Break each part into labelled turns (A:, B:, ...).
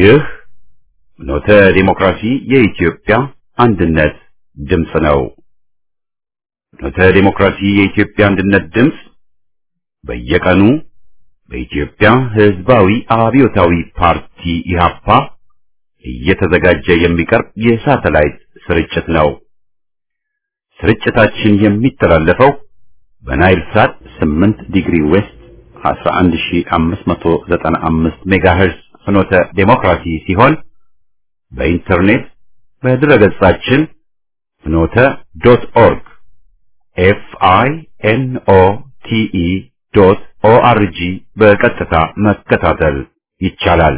A: ይህ ኖተ ዲሞክራሲ የኢትዮጵያ አንድነት ድምፅ ነው። ኖተ ዲሞክራሲ የኢትዮጵያ አንድነት ድምፅ በየቀኑ በኢትዮጵያ ሕዝባዊ አብዮታዊ ፓርቲ ኢህአፓ እየተዘጋጀ የሚቀርብ የሳተላይት ስርጭት ነው። ስርጭታችን የሚተላለፈው በናይል ሳት 8 ዲግሪ ዌስት 11595 ሜጋሄርዝ ፍኖተ ዴሞክራሲ ሲሆን በኢንተርኔት በድረገጻችን ፍኖተ ዶት ኦርግ ኤፍ አይ ኤን ኦ ቲ ኢ ዶት ኦ አር ጂ በቀጥታ መከታተል ይቻላል።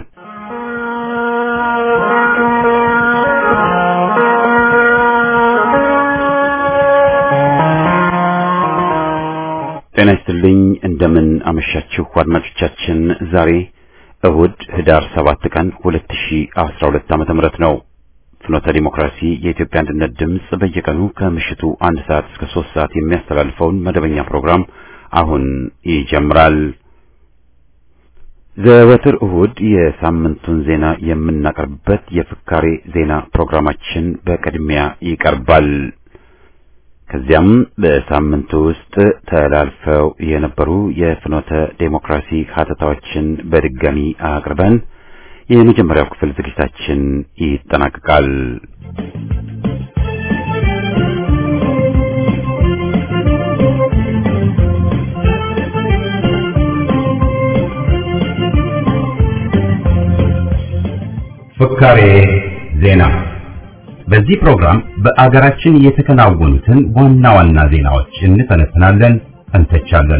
A: ጤና ይስጥልኝ። እንደምን አመሻችሁ አድማጮቻችን። ዛሬ እሁድ ህዳር 7 ቀን 2012 ዓመተ ምህረት ነው። ፍኖተ ዲሞክራሲ የኢትዮጵያ አንድነት ድምፅ በየቀኑ ከምሽቱ አንድ ሰዓት እስከ 3 ሰዓት የሚያስተላልፈውን መደበኛ ፕሮግራም አሁን ይጀምራል። ዘወትር እሁድ የሳምንቱን ዜና የምናቀርብበት የፍካሬ ዜና ፕሮግራማችን በቅድሚያ ይቀርባል። ከዚያም በሳምንቱ ውስጥ ተላልፈው የነበሩ የፍኖተ ዴሞክራሲ ሀተታዎችን በድጋሚ አቅርበን የመጀመሪያው ክፍል ዝግጅታችን ይጠናቀቃል። ፍካሬ ዜና በዚህ ፕሮግራም በአገራችን የተከናወኑትን ዋና ዋና ዜናዎች እንተነትናለን፣ እንተቻለን።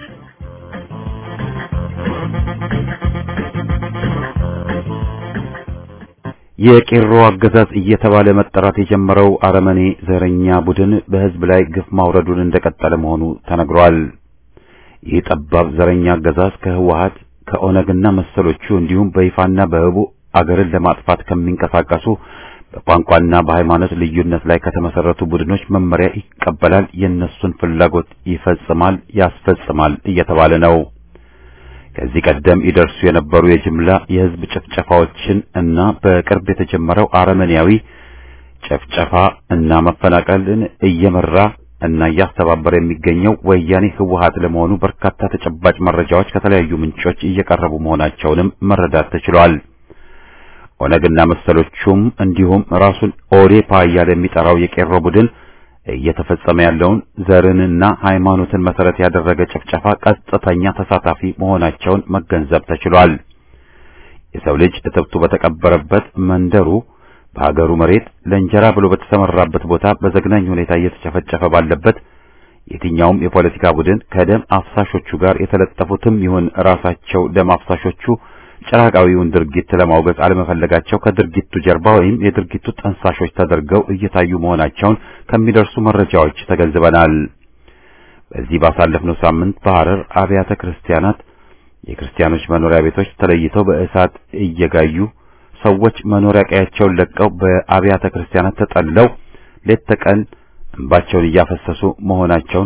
A: የቄሮ አገዛዝ እየተባለ መጠራት የጀመረው አረመኔ ዘረኛ ቡድን በሕዝብ ላይ ግፍ ማውረዱን እንደቀጠለ መሆኑ ተነግሯል። ይህ ጠባብ ዘረኛ አገዛዝ ከህወሓት ከኦነግና መሰሎቹ እንዲሁም በይፋና በህቡ አገርን ለማጥፋት ከሚንቀሳቀሱ በቋንቋና በሃይማኖት ልዩነት ላይ ከተመሰረቱ ቡድኖች መመሪያ ይቀበላል፣ የነሱን ፍላጎት ይፈጽማል፣ ያስፈጽማል እየተባለ ነው። ከዚህ ቀደም ይደርሱ የነበሩ የጅምላ የህዝብ ጭፍጨፋዎችን እና በቅርብ የተጀመረው አረመኔያዊ ጨፍጨፋ እና መፈናቀልን እየመራ እና እያስተባበረ የሚገኘው ወያኔ ህወሓት ለመሆኑ በርካታ ተጨባጭ መረጃዎች ከተለያዩ ምንጮች እየቀረቡ መሆናቸውንም መረዳት ተችሏል። ኦነግና መሰሎቹም እንዲሁም ራሱን ኦዴፓ እያለ የሚጠራው የቄሮ ቡድን እየተፈጸመ ያለውን ዘርንና ሃይማኖትን መሰረት ያደረገ ጭፍጨፋ ቀጥተኛ ተሳታፊ መሆናቸውን መገንዘብ ተችሏል። የሰው ልጅ እትብቱ በተቀበረበት መንደሩ በሀገሩ መሬት ለእንጀራ ብሎ በተሰማራበት ቦታ በዘግናኝ ሁኔታ እየተጨፈጨፈ ባለበት የትኛውም የፖለቲካ ቡድን ከደም አፍሳሾቹ ጋር የተለጠፉትም ይሁን ራሳቸው ደም አፍሳሾቹ ጭራቃዊውን ድርጊት ለማውገዝ አለመፈለጋቸው ከድርጊቱ ጀርባ ወይም የድርጊቱ ጠንሳሾች ተደርገው እየታዩ መሆናቸውን ከሚደርሱ መረጃዎች ተገንዝበናል። በዚህ ባሳለፍነው ሳምንት በሐረር አብያተ ክርስቲያናት የክርስቲያኖች መኖሪያ ቤቶች ተለይተው በእሳት እየጋዩ ሰዎች መኖሪያ ቀያቸውን ለቀው በአብያተ ክርስቲያናት ተጠልለው ሌት ተቀን እንባቸውን እያፈሰሱ መሆናቸውን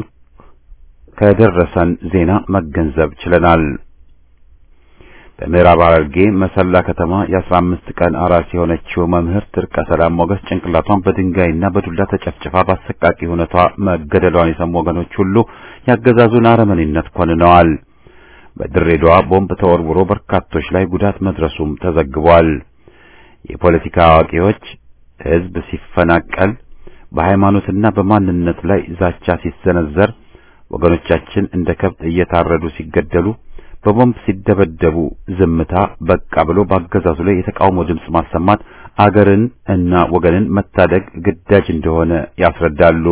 A: ከደረሰን ዜና መገንዘብ ችለናል። በምዕራብ ሐረርጌ መሰላ ከተማ የአስራ አምስት ቀን አራስ የሆነችው መምህርት እርቀ ሰላም ሞገስ ጭንቅላቷን በድንጋይና በዱላ ተጨፍጭፋ በአሰቃቂ ሁኔታ መገደሏን የሰሙ ወገኖች ሁሉ ያገዛዙን አረመኔነት ኮንነዋል። በድሬዳዋ ቦምብ ተወርውሮ በርካቶች ላይ ጉዳት መድረሱም ተዘግቧል። የፖለቲካ አዋቂዎች ሕዝብ ሲፈናቀል በሃይማኖትና በማንነት ላይ ዛቻ ሲሰነዘር ወገኖቻችን እንደ ከብት እየታረዱ ሲገደሉ በቦምብ ሲደበደቡ ዝምታ በቃ ብሎ በአገዛዙ ላይ የተቃውሞ ድምፅ ማሰማት አገርን እና ወገንን መታደግ ግዳጅ እንደሆነ ያስረዳሉ።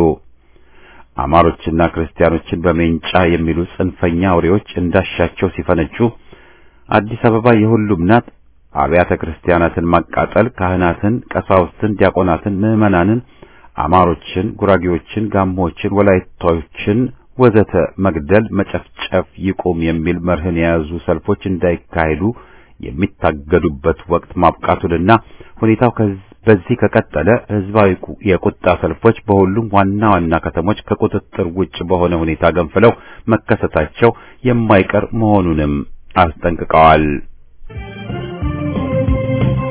A: አማሮችና ክርስቲያኖችን በሜንጫ የሚሉ ጽንፈኛ አውሬዎች እንዳሻቸው ሲፈነጩ አዲስ አበባ የሁሉም ናት፣ አብያተ ክርስቲያናትን ማቃጠል፣ ካህናትን፣ ቀሳውስትን፣ ዲያቆናትን፣ ምዕመናንን፣ አማሮችን፣ ጉራጌዎችን፣ ጋሞዎችን፣ ወላይታዎችን ወዘተ መግደል፣ መጨፍጨፍ ይቁም የሚል መርህን የያዙ ሰልፎች እንዳይካሄዱ የሚታገዱበት ወቅት ማብቃቱንና ሁኔታው በዚህ ከቀጠለ ህዝባዊ የቁጣ ሰልፎች በሁሉም ዋና ዋና ከተሞች ከቁጥጥር ውጭ በሆነ ሁኔታ ገንፍለው መከሰታቸው የማይቀር መሆኑንም አስጠንቅቀዋል።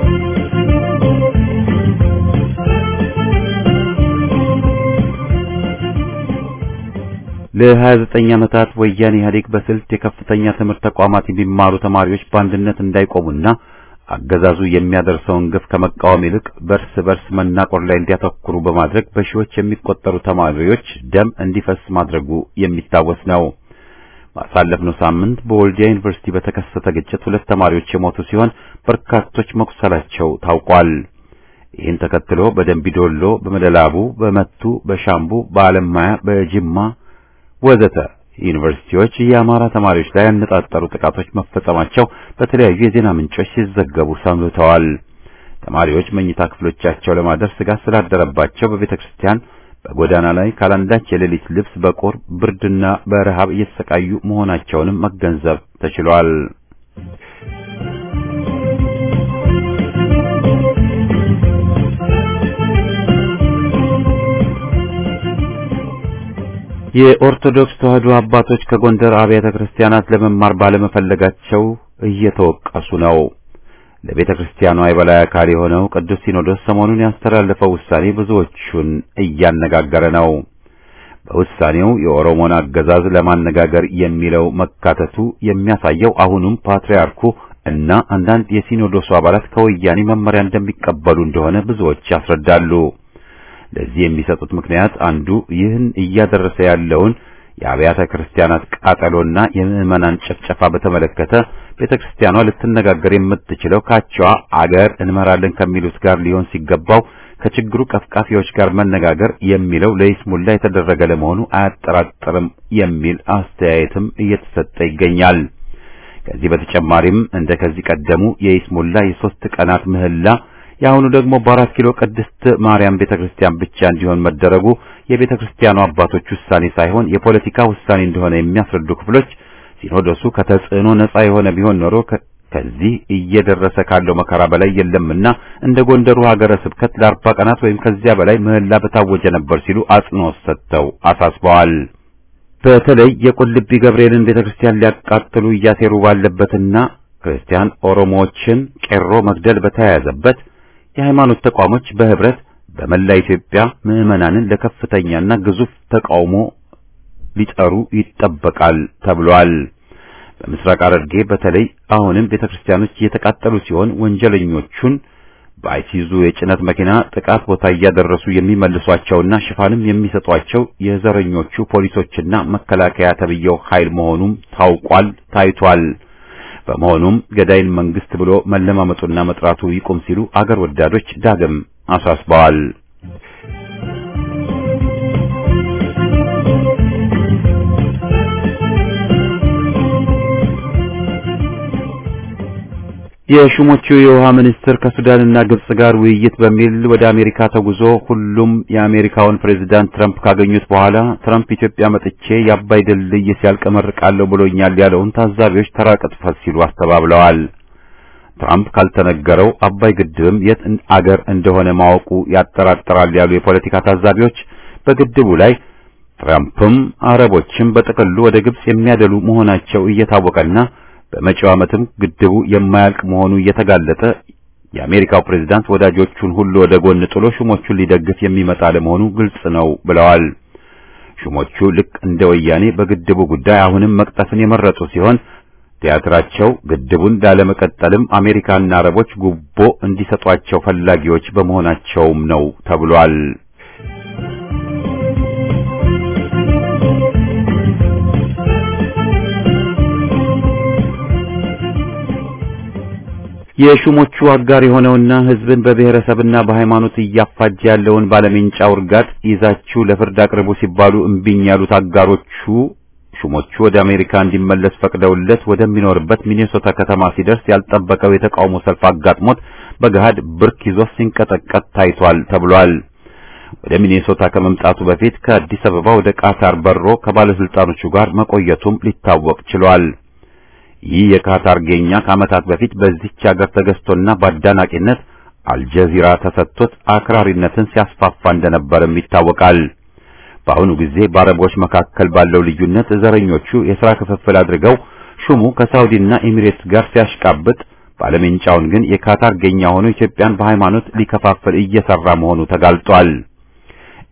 A: ለ29 ዓመታት ወያኔ ኢህአዴግ በስልት የከፍተኛ ትምህርት ተቋማት የሚማሩ ተማሪዎች በአንድነት እንዳይቆሙና አገዛዙ የሚያደርሰውን ግፍ ከመቃወም ይልቅ በርስ በርስ መናቆር ላይ እንዲያተኩሩ በማድረግ በሺዎች የሚቆጠሩ ተማሪዎች ደም እንዲፈስ ማድረጉ የሚታወስ ነው። ባሳለፍነው ሳምንት በወልዲያ ዩኒቨርሲቲ በተከሰተ ግጭት ሁለት ተማሪዎች የሞቱ ሲሆን በርካቶች መቁሰላቸው ታውቋል። ይህን ተከትሎ በደንቢዶሎ፣ በመደላቡ፣ በመቱ፣ በሻምቡ፣ በአለማያ፣ በጅማ ወዘተ ዩኒቨርሲቲዎች የአማራ ተማሪዎች ላይ ያነጣጠሩ ጥቃቶች መፈጸማቸው በተለያዩ የዜና ምንጮች ሲዘገቡ ሰምተዋል። ተማሪዎች መኝታ ክፍሎቻቸው ለማደር ስጋት ስላደረባቸው በቤተ ክርስቲያን በጎዳና ላይ ካላንዳች የሌሊት ልብስ በቁር ብርድና በረሃብ እየተሰቃዩ መሆናቸውንም መገንዘብ ተችሏል። የኦርቶዶክስ ተዋሕዶ አባቶች ከጎንደር አብያተ ክርስቲያናት ለመማር ባለመፈለጋቸው እየተወቀሱ ነው። ለቤተ ክርስቲያኗ የበላይ አካል የሆነው ቅዱስ ሲኖዶስ ሰሞኑን ያስተላለፈው ውሳኔ ብዙዎቹን እያነጋገረ ነው። በውሳኔው የኦሮሞን አገዛዝ ለማነጋገር የሚለው መካተቱ የሚያሳየው አሁኑም ፓትርያርኩ እና አንዳንድ የሲኖዶሱ አባላት ከወያኔ መመሪያ እንደሚቀበሉ እንደሆነ ብዙዎች ያስረዳሉ። ለዚህ የሚሰጡት ምክንያት አንዱ ይህን እያደረሰ ያለውን የአብያተ ክርስቲያናት ቃጠሎና የምዕመናን ጭፍጨፋ በተመለከተ ቤተ ክርስቲያኗ ልትነጋገር የምትችለው ካቸዋ አገር እንመራለን ከሚሉት ጋር ሊሆን ሲገባው ከችግሩ ቀፍቃፊዎች ጋር መነጋገር የሚለው ለይስሙላ የተደረገ ለመሆኑ አያጠራጥርም የሚል አስተያየትም እየተሰጠ ይገኛል። ከዚህ በተጨማሪም እንደ ከዚህ ቀደሙ የይስሙላ የሶስት ቀናት ምህላ የአሁኑ ደግሞ በአራት ኪሎ ቅድስት ማርያም ቤተክርስቲያን ብቻ እንዲሆን መደረጉ የቤተ ክርስቲያኑ አባቶች ውሳኔ ሳይሆን የፖለቲካ ውሳኔ እንደሆነ የሚያስረዱ ክፍሎች ሲኖዶሱ ከተጽዕኖ ነጻ የሆነ ቢሆን ኖሮ ከዚህ እየደረሰ ካለው መከራ በላይ የለምና እንደ ጎንደሩ ሀገረ ስብከት ለአርባ ቀናት ወይም ከዚያ በላይ ምህላ በታወጀ ነበር ሲሉ አጽንኦት ሰጥተው አሳስበዋል። በተለይ የቁልቢ ገብርኤልን ቤተክርስቲያን ሊያቃጥሉ እያሴሩ ባለበትና ክርስቲያን ኦሮሞዎችን ቄሮ መግደል በተያያዘበት የሃይማኖት ተቋሞች በህብረት በመላ ኢትዮጵያ ምዕመናንን ለከፍተኛና ግዙፍ ተቃውሞ ሊጠሩ ይጠበቃል ተብሏል። በምስራቅ ሐረርጌ በተለይ አሁንም ቤተክርስቲያኖች እየተቃጠሉ ሲሆን ወንጀለኞቹን በአይሲዙ የጭነት መኪና ጥቃት ቦታ እያደረሱ የሚመልሷቸውና ሽፋንም የሚሰጧቸው የዘረኞቹ ፖሊሶችና መከላከያ ተብየው ኃይል መሆኑም ታውቋል ታይቷል። በመሆኑም ገዳይን መንግስት ብሎ መለማመጡና መጥራቱ ይቁም ሲሉ አገር ወዳዶች ዳግም አሳስበዋል። የሹሞቹ የውሃ ሚኒስትር ከሱዳንና ግብጽ ጋር ውይይት በሚል ወደ አሜሪካ ተጉዞ ሁሉም የአሜሪካውን ፕሬዝዳንት ትራምፕ ካገኙት በኋላ ትራምፕ ኢትዮጵያ መጥቼ የአባይ ድልድይ ሲያልቅ እመርቃለሁ ብሎኛል ያለውን ታዛቢዎች ተራ ቅጥፈት ሲሉ አስተባብለዋል። ትራምፕ ካልተነገረው አባይ ግድብም የት አገር እንደሆነ ማወቁ ያጠራጥራል ያሉ የፖለቲካ ታዛቢዎች በግድቡ ላይ ትራምፕም አረቦችም በጥቅሉ ወደ ግብጽ የሚያደሉ መሆናቸው እየታወቀና በመጪው ዓመትም ግድቡ የማያልቅ መሆኑ እየተጋለጠ የአሜሪካው ፕሬዝዳንት ወዳጆቹን ሁሉ ወደ ጎን ጥሎ ሹሞቹን ሊደግፍ የሚመጣ ለመሆኑ ግልጽ ነው ብለዋል። ሹሞቹ ልክ እንደ ወያኔ በግድቡ ጉዳይ አሁንም መቅጠፍን የመረጡ ሲሆን ቲያትራቸው ግድቡን ላለመቀጠልም አሜሪካና አረቦች ጉቦ እንዲሰጧቸው ፈላጊዎች በመሆናቸውም ነው ተብሏል። የሹሞቹ አጋር የሆነውና ሕዝብን በብሔረሰብና በሃይማኖት እያፋጀ ያለውን ባለሜንጫ ውርጋጥ ይዛችሁ ለፍርድ አቅርቡ ሲባሉ እምቢኝ ያሉት አጋሮቹ ሹሞቹ ወደ አሜሪካ እንዲመለስ ፈቅደውለት ወደሚኖርበት ሚኔሶታ ከተማ ሲደርስ ያልጠበቀው የተቃውሞ ሰልፍ አጋጥሞት በገሃድ ብርክ ይዞ ሲንቀጠቀጥ ታይቷል ተብሏል። ወደ ሚኔሶታ ከመምጣቱ በፊት ከአዲስ አበባ ወደ ቃታር በሮ ከባለስልጣኖቹ ጋር መቆየቱም ሊታወቅ ችሏል። ይህ የካታር ጌኛ ከዓመታት በፊት በዚህች ሀገር ተገዝቶና በአዳናቂነት አልጀዚራ ተሰጥቶት አክራሪነትን ሲያስፋፋ እንደነበርም ይታወቃል። በአሁኑ ጊዜ በአረቦች መካከል ባለው ልዩነት ዘረኞቹ የሥራ ክፍፍል አድርገው ሹሙ ከሳውዲና ኤሚሬትስ ጋር ሲያሽቃብጥ ባለሜንጫውን ግን የካታር ጌኛ ሆኖ ኢትዮጵያን በሃይማኖት ሊከፋፍል እየሰራ መሆኑ ተጋልጧል።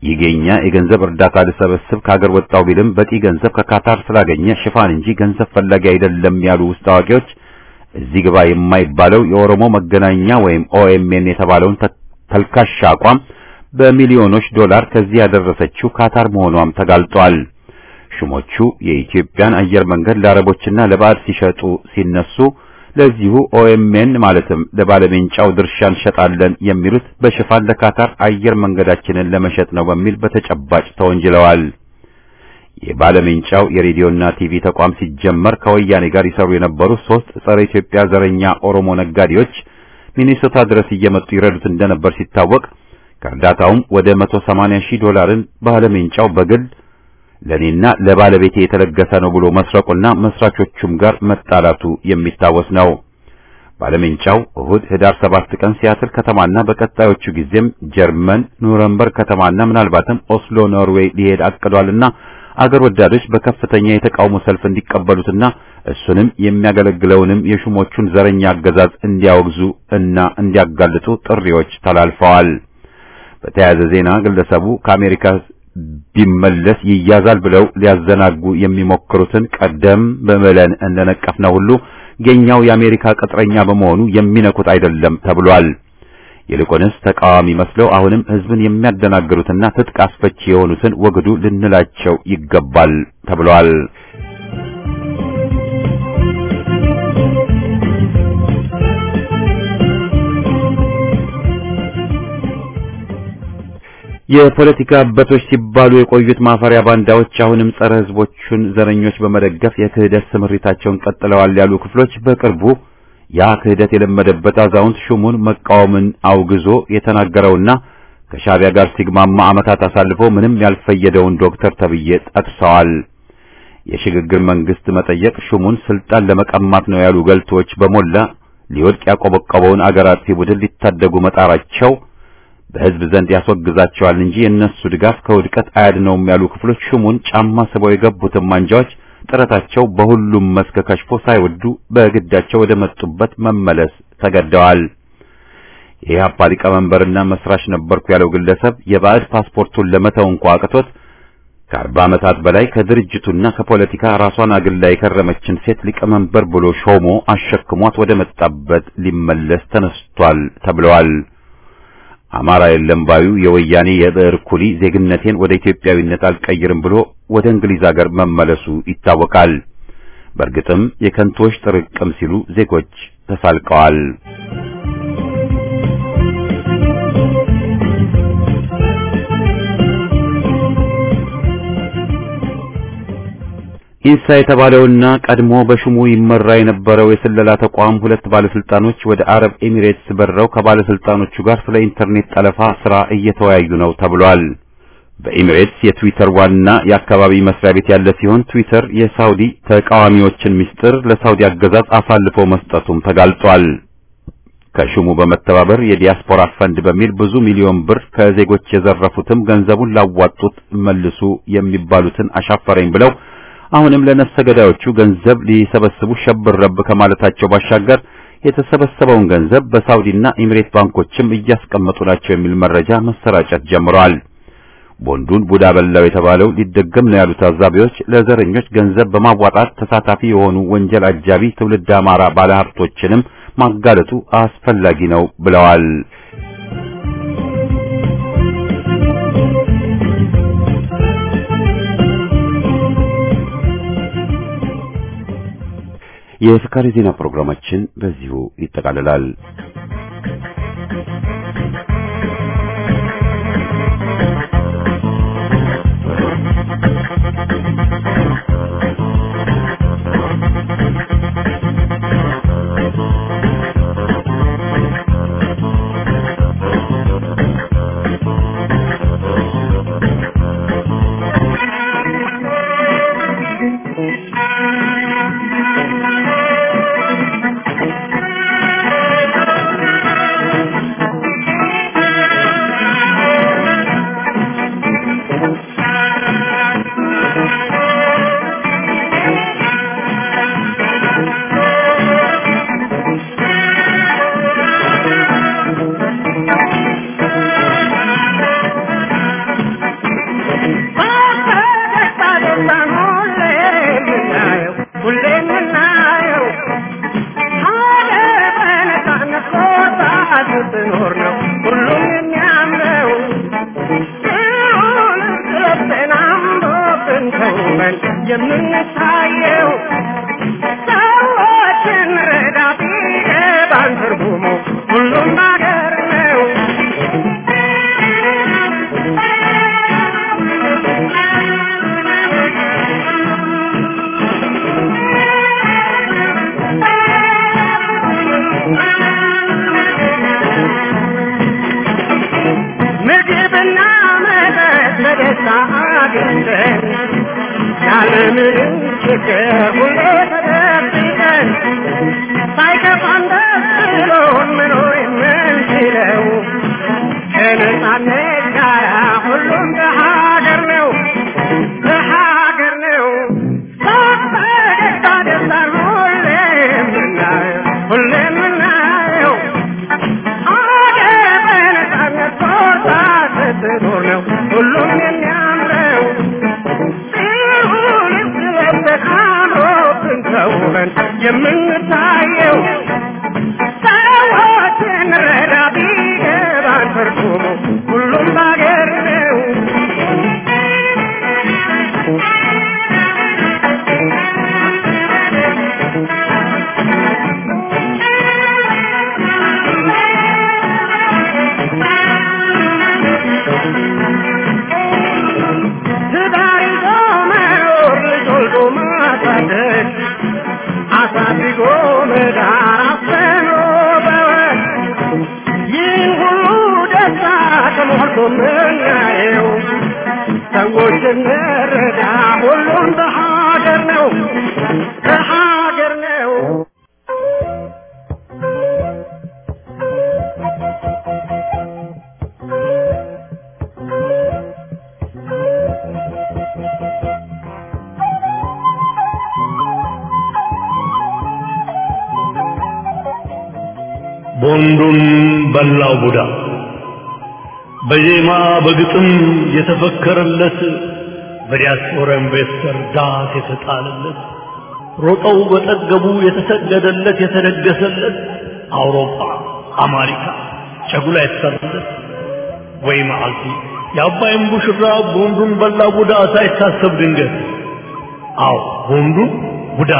A: ይገኛ የገንዘብ እርዳታ ልሰበስብ ከሀገር ወጣው ቢልም በቂ ገንዘብ ከካታር ስላገኘ ሽፋን እንጂ ገንዘብ ፈላጊ አይደለም ያሉ ውስጥ አዋቂዎች እዚህ ግባ የማይባለው የኦሮሞ መገናኛ ወይም ኦኤምኤን የተባለውን ተልካሻ አቋም በሚሊዮኖች ዶላር ከዚህ ያደረሰችው ካታር መሆኗም ተጋልጧል። ሹሞቹ የኢትዮጵያን አየር መንገድ ለአረቦችና ለባዕድ ሲሸጡ ሲነሱ ለዚሁ ኦኤምኤን ማለትም ለባለሜንጫው ድርሻ እንሸጣለን የሚሉት በሽፋን ለካታር አየር መንገዳችንን ለመሸጥ ነው በሚል በተጨባጭ ተወንጅለዋል። የባለሜንጫው የሬዲዮና ቲቪ ተቋም ሲጀመር ከወያኔ ጋር ይሰሩ የነበሩ ሶስት ጸረ ኢትዮጵያ ዘረኛ ኦሮሞ ነጋዴዎች ሚኒሶታ ድረስ እየመጡ ይረዱት እንደነበር ሲታወቅ ከእርዳታውም ወደ 180 ሺህ ዶላርን ባለሜንጫው በግል ለኔና ለባለቤቴ የተለገሰ ነው ብሎ መስረቁና መስራቾቹም ጋር መጣላቱ የሚታወስ ነው። ባለሜንጫው እሁድ ህዳር 7 ቀን ሲያትል ከተማና በቀጣዮቹ ጊዜም ጀርመን ኑረምበርግ ከተማና ምናልባትም ኦስሎ ኖርዌይ ሊሄድ አቅዷልና አገር ወዳዶች በከፍተኛ የተቃውሞ ሰልፍ እንዲቀበሉትና እሱንም የሚያገለግለውንም የሹሞቹን ዘረኛ አገዛዝ እንዲያወግዙ እና እንዲያጋልጡ ጥሪዎች ተላልፈዋል። በተያያዘ ዜና ግለሰቡ ከአሜሪካ ቢመለስ ይያዛል ብለው ሊያዘናጉ የሚሞክሩትን ቀደም በመለን እንደነቀፍነው ሁሉ የኛው የአሜሪካ ቅጥረኛ በመሆኑ የሚነኩት አይደለም ተብሏል። ይልቁንስ ተቃዋሚ መስለው አሁንም ህዝብን የሚያደናግሩትና ትጥቅ አስፈቺ የሆኑትን ወግዱ ልንላቸው ይገባል ተብሏል። የፖለቲካ አበቶች ሲባሉ የቆዩት ማፈሪያ ባንዳዎች አሁንም ጸረ ህዝቦቹን ዘረኞች በመደገፍ የክህደት ስምሪታቸውን ቀጥለዋል ያሉ ክፍሎች በቅርቡ ያ ክህደት የለመደበት አዛውንት ሹሙን መቃወምን አውግዞ የተናገረውና ከሻቢያ ጋር ሲግማማ ዓመታት አሳልፎ ምንም ያልፈየደውን ዶክተር ተብዬ ጠቅሰዋል። የሽግግር መንግስት መጠየቅ ሹሙን ስልጣን ለመቀማት ነው ያሉ ገልቶች በሞላ ሊወድቅ ያቆበቆበውን አገር አጥፊ ቡድን ሊታደጉ መጣራቸው በህዝብ ዘንድ ያስወግዛቸዋል እንጂ የእነሱ ድጋፍ ከውድቀት አያድነውም ያሉ ክፍሎች ሹሙን ጫማ ስበው የገቡትን ማንጃዎች ጥረታቸው በሁሉም መስክ ከሽፎ ሳይወዱ በግዳቸው ወደ መጡበት መመለስ ተገደዋል። የኢህአፓ ሊቀመንበርና መስራች ነበርኩ ያለው ግለሰብ የባዕድ ፓስፖርቱን ለመተው እንኳ አቅቶት ከአርባ ዓመታት በላይ ከድርጅቱና ከፖለቲካ ራሷን አግላ የከረመችን ሴት ሊቀመንበር ብሎ ሾሞ አሸክሟት ወደ መጣበት ሊመለስ ተነስቷል ተብለዋል። አማራ የለም ባዩ የወያኔ የብዕር ኩሊ ዜግነቴን ወደ ኢትዮጵያዊነት አልቀይርም ብሎ ወደ እንግሊዝ ሀገር መመለሱ ይታወቃል። በእርግጥም የከንቶች ጥርቅም ሲሉ ዜጎች ተሳልቀዋል። ኢንሳ የተባለውና ቀድሞ በሹሙ ይመራ የነበረው የስለላ ተቋም ሁለት ባለስልጣኖች ወደ አረብ ኤሚሬትስ በረው ከባለስልጣኖቹ ጋር ስለ ኢንተርኔት ጠለፋ ስራ እየተወያዩ ነው ተብሏል። በኤሚሬትስ የትዊተር ዋና የአካባቢ መስሪያ ቤት ያለ ሲሆን ትዊተር የሳውዲ ተቃዋሚዎችን ምስጢር ለሳውዲ አገዛዝ አሳልፎ መስጠቱም ተጋልጧል። ከሹሙ በመተባበር የዲያስፖራ ፈንድ በሚል ብዙ ሚሊዮን ብር ከዜጎች የዘረፉትም ገንዘቡን ላዋጡት መልሱ የሚባሉትን አሻፈረኝ ብለው አሁንም ለነፍሰ ገዳዮቹ ገንዘብ ሊሰበስቡ ሸብር ረብ ከማለታቸው ባሻገር የተሰበሰበውን ገንዘብ በሳውዲና ኤሚሬት ባንኮችም እያስቀመጡ ናቸው የሚል መረጃ መሰራጨት ጀምረዋል። ቦንዱን ቡዳ በላው የተባለው ሊደገም ነው ያሉት ታዛቢዎች ለዘረኞች ገንዘብ በማዋጣት ተሳታፊ የሆኑ ወንጀል አጃቢ ትውልድ አማራ ባለሀብቶችንም ማጋለጡ አስፈላጊ ነው ብለዋል። የፍካሪ ዜና ፕሮግራማችን በዚሁ ይጠቃልላል።
B: ስትኖር ነው ሁሉም የሚያምረው ሲሆን ተናምሮብን ተውበን የምንታየው ሰዎችን ረዳ ቢገባን ትርጉሙ ሁሉም ነገር ነው ምግብና መጠጥ በደስታ አግኝተን ያለምንም ችግር ሁሌ ተደብቀን ሳይከፋን ደስ ብሎን መኖር የምንችለው ከነጻነት ጋር ሁሉም በሀገር ነው በሀገር ነው በፈገግታ ደስታን ሁሌ የምናየው ሁሌ የምናየው አገር በነጻነት ቦታ ስትኖር ነው ሁሉም የሚያምረው ሲሆን ስለበት አምሮብን ተውበን የምንታየው ሰዎችን ረዳ ቢገባን ትርጉሙ ሁሉም ባገር ነው ትዳር ይዞ መኖር ልጅ ወልዶ ማሳደግ አሳድጎ መዳር አፍኖ በወግ ይህን ሁሉ ደስታ ተሞልቶ ምናየው ሰዎች እንረዳ ሁሉም በሀገር ነው በሀገር ነው
C: ቦንዱን በላው ቡዳ በዜማ በግጥም የተፈከረለት በዲያስፖራ ኢንቨስተር ዳት የተጣለለት ሮጠው በጠገቡ የተሰገደለት የተደገሰለት አውሮፓ አሜሪካ ጨጉላ የተሰራለት ወይ መዓልቲ የአባይን ቡሽራ ቦንዱን በላ ቡዳ ሳይታሰብ ድንገት አዎ ቦንዱን ቡዳ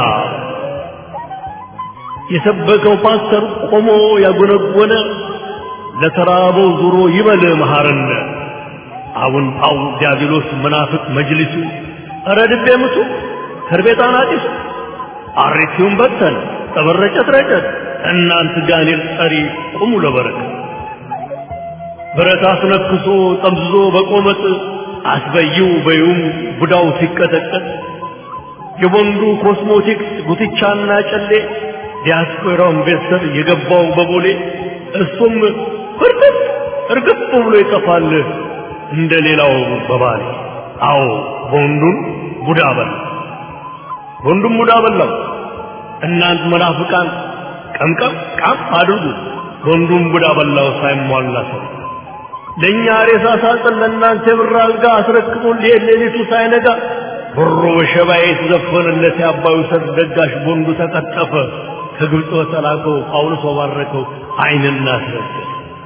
C: የሰበከው ፓስተር ቆሞ ያጎነጎነ ለተራበው ዙሮ ይበል መሐረነ አቡን ጳው ዲያብሎስ መናፍቅ መጅሊሱ ኧረ ድቤ ምቱ ከርቤጣን አጢሱ አሬቲውን በተን ጠበረጨት ረጨት እናንት ጋኔል ጠሪ ቁሙ ለበረከት ብረት አስነክሶ ጠምዝዞ በቆመጥ አስበይው በዩም ቡዳው ሲቀጠቀጥ የቦንዱ ኮስሞቲክስ ጉትቻና ጨሌ ዲያስፖራው ኢንቨስተር የገባው በቦሌ እሱም ፍርጥጥ እርግጥ ብሎ ይጠፋል እንደ ሌላው በባሌ አዎ ቦንዱን ቡዳ በላ ቦንዱን ቡዳ በላው እናንት መናፍቃን ቀምቀም ቃም አድርጉ ቦንዱን ቡዳ በላው ሳይሟላ ሰው ለእኛ ሬሳ ሳጥን ለእናንተ የብር አልጋ አስረክቦን ሊሄድ ሌሊቱ ሳይነጋ ብሮ በሸባዬ የተዘፈነለት የአባዩ ሰርግ ደጋሽ ቦንዱ ተቀጠፈ ከግብፅ በተላከው ጳውሎስ ባረከው አይንና አስረገጠ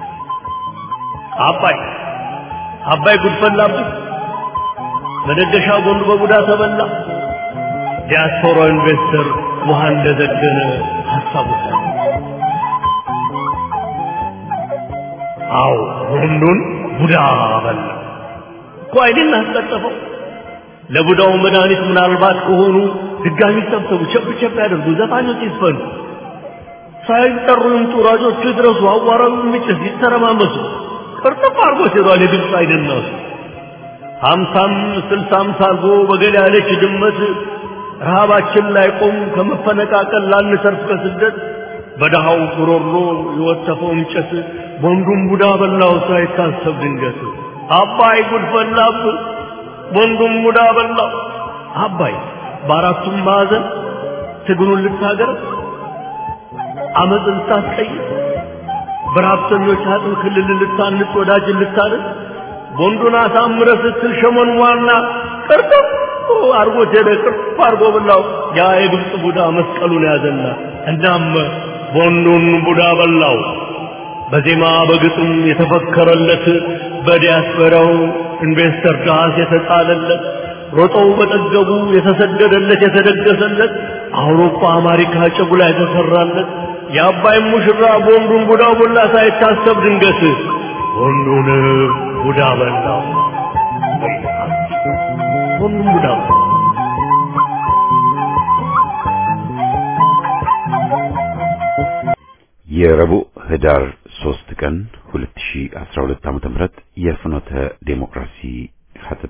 C: አባይ አባይ ጉድፈላብህ መደገሻ ቦንዱ በቡዳ ተበላ ዲያስፖራ ኢንቨስተር ውሃ እንደዘገነ ሀሳቡ አዎ ቦንዱን ቡዳ በላ እኮ አይንን አስቀጠፈው ለቡዳው መድኃኒት ምናልባት ከሆኑ ድጋሚ ሰብሰቡ ቸብ ቸብ ያደርጉ ዘፋኞች ይስፈኑ ሳይጠሩ ይምጡ ሯጮቹ ይድረሱ አዋራው የሚጭስ ይተረማመሱ ቅርጥፍ አድርጎ ሲሯል የግብፅ አይደናሱ ሀምሳም ስልሳም ሳርጎ በገል ያለች ድመት ረሃባችን ላይ ቆም ከመፈነቃቀል ላንሰርፍ ከስደት በደሃው ጉሮሮ የወተፈው እንጨት ቦንዱን ቡዳ በላው ሳይታሰብ ድንገት አባይ ጉድ ፈላብ ቦንዱን ቡዳ በላው አባይ በአራቱም ማዕዘን ትግሉን ልታገር አመፅ ልታስቀይር በረሀብተኞች አጥም ክልል ልታንጽ ወዳጅን ልታድን ቦንዱን አሳምረ ስትል ሸመን ዋና ቅርጥፍ አርጎት ሄደ ቅርፍ አርጎ በላው ያ የግብፅ ቡዳ መስቀሉን ያዘና እናም ቦንዱን ቡዳ በላው በዜማ በግጥም የተፈከረለት በዲያስፖራው ኢንቨስተር ዳስ የተጣለለት ሮጠው በጠገቡ የተሰደደለት የተደገሰለት አውሮፓ አሜሪካ ጭጉላ የተሰራለት የአባይ ሙሽራ ቦንዱን ቡዳ ቦላ ሳይታሰብ ድንገት ወንዱን ቡዳ በላው ወንዱን ቡዳ በላው
A: የረቡዕ ህዳር 3 ቀን 2012 ዓ.ም የፍኖተ ዴሞክራሲ ሐተታ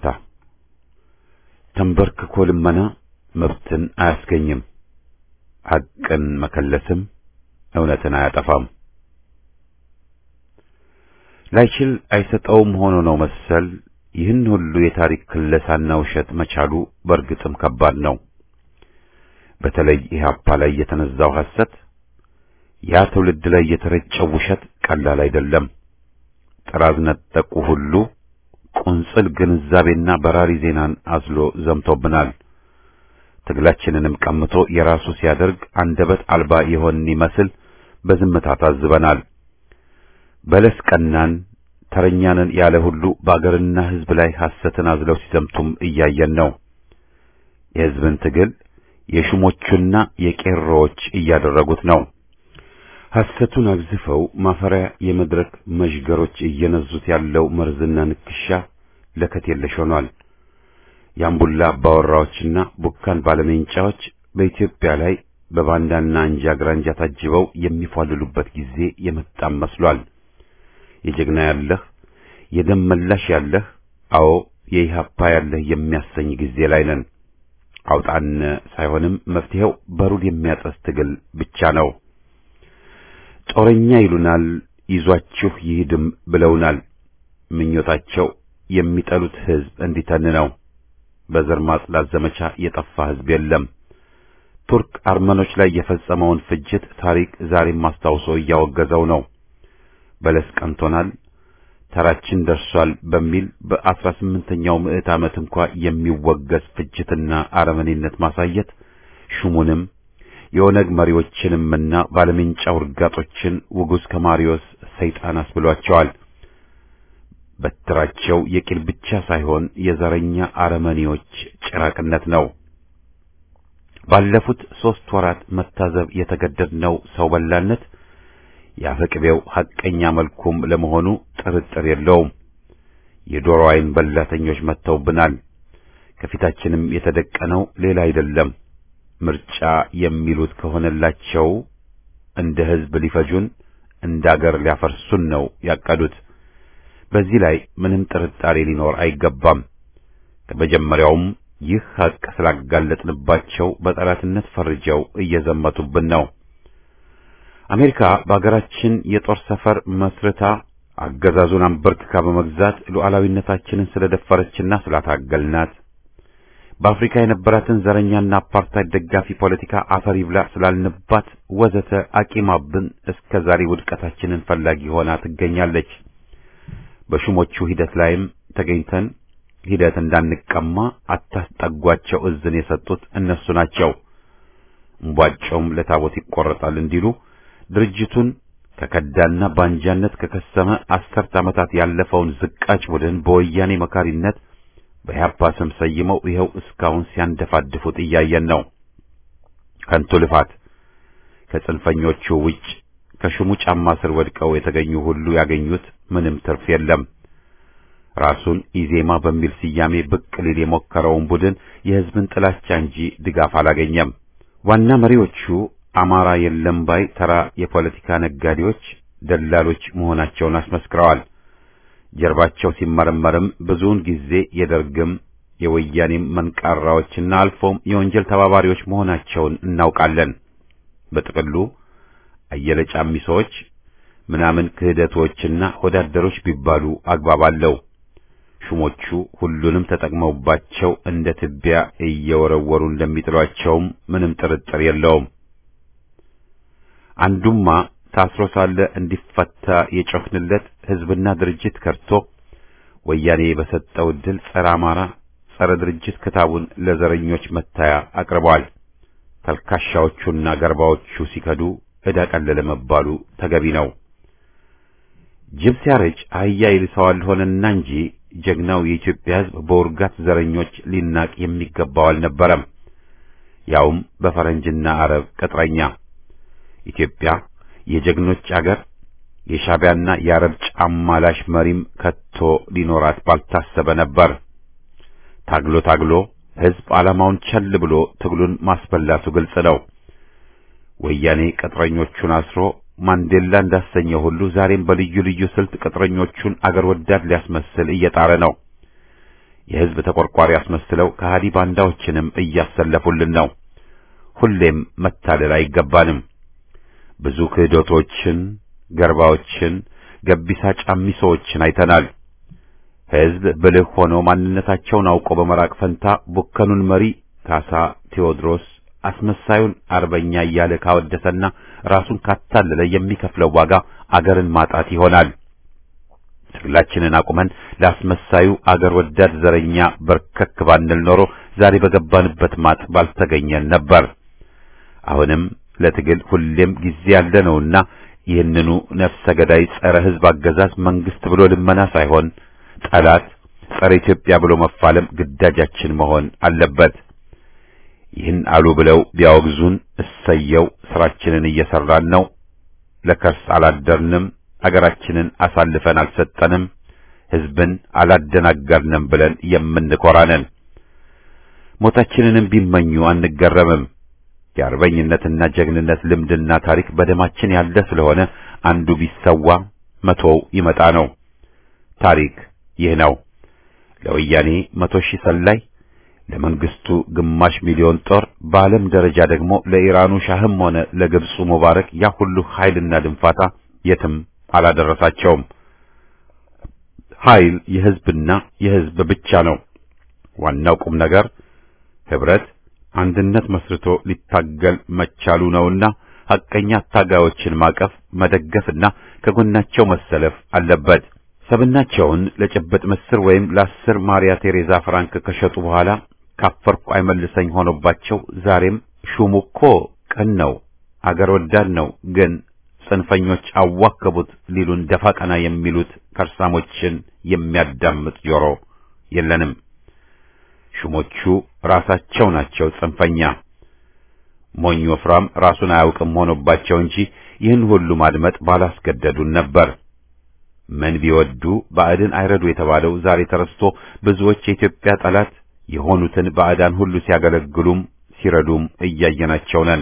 A: ተንበርክኮ ልመና መብትን አያስገኝም፣ ሐቅን መከለስም እውነትን አያጠፋም። ላይችል አይሰጠውም ሆኖ ነው መሰል ይህን ሁሉ የታሪክ ክለሳና ውሸት መቻሉ በእርግጥም ከባድ ነው። በተለይ ኢህአፓ ላይ የተነዛው ሐሰት ያ ትውልድ ላይ የተረጨው ውሸት ቀላል አይደለም። ጥራዝ ነጠቁ ሁሉ ቁንጽል ግንዛቤና በራሪ ዜናን አዝሎ ዘምቶብናል። ትግላችንንም ቀምቶ የራሱ ሲያደርግ አንደበት አልባ የሆን ይመስል በዝምታ ታዝበናል። በለስ ቀናን ተረኛንን ያለ ሁሉ በአገርና ሕዝብ ላይ ሐሰትን አዝለው ሲዘምቱም እያየን ነው። የሕዝብን ትግል የሹሞቹና የቄሮዎች እያደረጉት ነው። ሐሰቱን አግዝፈው ማፈሪያ የመድረክ መዥገሮች እየነዙት ያለው መርዝና ንክሻ ለከት የለሽ ሆኗል። የአምቡላ አባወራዎችና ቡካን ባለሜንጫዎች በኢትዮጵያ ላይ በባንዳና አንጃ ግራንጃ ታጅበው የሚፏልሉበት ጊዜ የመጣም መስሏል። የጀግና ያለህ የደም መላሽ ያለህ አዎ የኢህአፓ ያለህ የሚያሰኝ ጊዜ ላይ ነን። አውጣን ሳይሆንም መፍትሄው በሩድ የሚያጠስ ትግል ብቻ ነው። ጦረኛ ይሉናል፣ ይዟችሁ ይሂድም ብለውናል። ምኞታቸው የሚጠሉት ሕዝብ እንዲተን ነው። በዘር ማጽዳት ዘመቻ የጠፋ ሕዝብ የለም። ቱርክ አርመኖች ላይ የፈጸመውን ፍጅት ታሪክ ዛሬም አስታውሶ እያወገዘው ነው። በለስ ቀንቶናል፣ ተራችን ደርሷል በሚል በአስራ ስምንተኛው ምዕት ዓመት እንኳ የሚወገዝ ፍጅትና አረመኔነት ማሳየት ሹሙንም የኦነግ መሪዎችንምና ባለሜንጫ ውርጋጦችን ውጉዝ ከማሪዮስ ሰይጣን አስብሏቸዋል። በትራቸው የቂል ብቻ ሳይሆን የዘረኛ አረመኔዎች ጭራቅነት ነው። ባለፉት ሦስት ወራት መታዘብ የተገደድነው ሰው በላነት ያፈቅቤው ሐቀኛ መልኩም ለመሆኑ ጥርጥር የለውም። የዶሮ አይን በላተኞች መጥተውብናል። ከፊታችንም የተደቀነው ሌላ አይደለም። ምርጫ የሚሉት ከሆነላቸው እንደ ሕዝብ ሊፈጁን እንደ አገር ሊያፈርሱን ነው ያቀዱት። በዚህ ላይ ምንም ጥርጣሬ ሊኖር አይገባም። ከመጀመሪያውም ይህ ሐቅ ስላጋለጥንባቸው በጠላትነት ፈርጀው እየዘመቱብን ነው። አሜሪካ በአገራችን የጦር ሰፈር መስርታ አገዛዙን አንበርክካ በመግዛት ሉዓላዊነታችንን ስለደፈረችና ስላታገልናት በአፍሪካ የነበራትን ዘረኛና አፓርታይድ ደጋፊ ፖለቲካ አፈር ይብላ ስላልንባት ወዘተ አቂማብን እስከ ዛሬ ውድቀታችንን ፈላጊ ሆና ትገኛለች። በሹሞቹ ሂደት ላይም ተገኝተን ሂደት እንዳንቀማ አታስጠጓቸው እዝን የሰጡት እነሱ ናቸው። እምቧጮም ለታቦት ይቆረጣል እንዲሉ ድርጅቱን ከከዳና ባንጃነት ከከሰመ አስርት ዓመታት ያለፈውን ዝቃጭ ቡድን በወያኔ መካሪነት በኢህአፓ ስም ሰይመው ይኸው እስካሁን ሲያንደፋድፉት እያየን ነው። ከንቱ ልፋት። ከጽንፈኞቹ ውጭ ከሹሙ ጫማ ስር ወድቀው የተገኙ ሁሉ ያገኙት ምንም ትርፍ የለም። ራሱን ኢዜማ በሚል ስያሜ ብቅ ሊል የሞከረውን ቡድን የሕዝብን ጥላቻ እንጂ ድጋፍ አላገኘም። ዋና መሪዎቹ አማራ የለም ባይ ተራ የፖለቲካ ነጋዴዎች፣ ደላሎች መሆናቸውን አስመስክረዋል። ጀርባቸው ሲመረመርም ብዙውን ጊዜ የደርግም የወያኔም መንቃራዎችና አልፎም የወንጀል ተባባሪዎች መሆናቸውን እናውቃለን። በጥቅሉ አየለ ጫሚሶች ምናምን ክህደቶችና ወዳደሮች ቢባሉ አግባብ አለው። ሹሞቹ ሁሉንም ተጠቅመውባቸው እንደ ትቢያ እየወረወሩ እንደሚጥሏቸውም ምንም ጥርጥር የለውም። አንዱማ ታስሮ ሳለ እንዲፈታ የጮኽንለት ሕዝብና ድርጅት ከርቶ ወያኔ በሰጠው ዕድል ጸረ አማራ፣ ጸረ ድርጅት ክታቡን ለዘረኞች መታያ አቅርበዋል። ተልካሻዎቹና ገርባዎቹ ሲከዱ ዕዳ ቀለለ መባሉ ተገቢ ነው። ጅብ ሲያረጅ አህያ ይልሰዋል ሆነና እንጂ ጀግናው የኢትዮጵያ ሕዝብ በውርጋት ዘረኞች ሊናቅ የሚገባው አልነበረም። ያውም በፈረንጅና አረብ ቅጥረኛ ኢትዮጵያ የጀግኖች አገር የሻቢያና የአረብ ጫማ ላሽ መሪም ከቶ ሊኖራት ባልታሰበ ነበር። ታግሎ ታግሎ ሕዝብ ዓላማውን ቸል ብሎ ትግሉን ማስበላቱ ግልጽ ነው። ወያኔ ቅጥረኞቹን አስሮ ማንዴላ እንዳሰኘው ሁሉ ዛሬም በልዩ ልዩ ስልት ቅጥረኞቹን አገር ወዳድ ሊያስመስል እየጣረ ነው። የሕዝብ ተቆርቋሪ አስመስለው ከሃዲ ባንዳዎችንም እያሰለፉልን ነው። ሁሌም መታለል አይገባንም። ብዙ ክህዶቶችን፣ ገርባዎችን፣ ገቢሳ ጫሚሶዎችን አይተናል። ሕዝብ ብልህ ሆኖ ማንነታቸውን አውቆ በመራቅ ፈንታ ቡከኑን መሪ ካሳ ቴዎድሮስ አስመሳዩን አርበኛ እያለ ካወደሰና ራሱን ካታለለ የሚከፍለው ዋጋ አገርን ማጣት ይሆናል። ትግላችንን አቁመን ለአስመሳዩ አገር ወዳድ ዘረኛ በርከክ ባንል ኖሮ ዛሬ በገባንበት ማጥ ባልተገኘን ነበር። አሁንም ለትግል ሁሌም ጊዜ ያለ ነውና ይህንኑ ነፍሰ ገዳይ ጸረ ሕዝብ አገዛዝ መንግስት ብሎ ልመና ሳይሆን ጠላት ጸረ ኢትዮጵያ ብሎ መፋለም ግዳጃችን መሆን አለበት። ይህን አሉ ብለው ቢያወግዙን እሰየው፣ ስራችንን እየሰራን ነው። ለከርስ አላደርንም፣ አገራችንን አሳልፈን አልሰጠንም፣ ሕዝብን አላደናገርንም ብለን የምንኮራነን። ሞታችንንም ቢመኙ አንገረምም። የአርበኝነትና ጀግንነት ልምድና ታሪክ በደማችን ያለ ስለሆነ አንዱ ቢሰዋ መቶው ይመጣ ነው። ታሪክ ይህ ነው። ለወያኔ መቶ ሺህ ሰላይ ለመንግስቱ ግማሽ ሚሊዮን ጦር በዓለም ደረጃ ደግሞ ለኢራኑ ሻህም ሆነ ለግብፁ ሙባረክ ያ ሁሉ ኃይልና ድንፋታ የትም አላደረሳቸውም። ኃይል የሕዝብና የሕዝብ ብቻ ነው። ዋናው ቁም ነገር ህብረት፣ አንድነት መስርቶ ሊታገል መቻሉ ነውና ሐቀኛ ታጋዮችን ማቀፍ፣ መደገፍና ከጎናቸው መሰለፍ አለበት። ሰብናቸውን ለጭብጥ ምስር ወይም ለአስር ማሪያ ቴሬዛ ፍራንክ ከሸጡ በኋላ ካፈርኩ አይመልሰኝ ሆኖባቸው ዛሬም ሹሙ እኮ ቅን ነው፣ አገር ወዳድ ነው፣ ግን ጽንፈኞች አዋከቡት ሊሉን ደፋ ቀና የሚሉት ከርሳሞችን የሚያዳምጥ ጆሮ የለንም። ሹሞቹ ራሳቸው ናቸው ጽንፈኛ። ሞኝ ወፍራም ራሱን አያውቅም ሆኖባቸው እንጂ ይህን ሁሉ ማድመጥ ባላስገደዱን ነበር። ምን ቢወዱ ባዕድን አይረዱ የተባለው ዛሬ ተረስቶ ብዙዎች የኢትዮጵያ ጠላት የሆኑትን ባዕዳን ሁሉ ሲያገለግሉም ሲረዱም እያየናቸው ነን።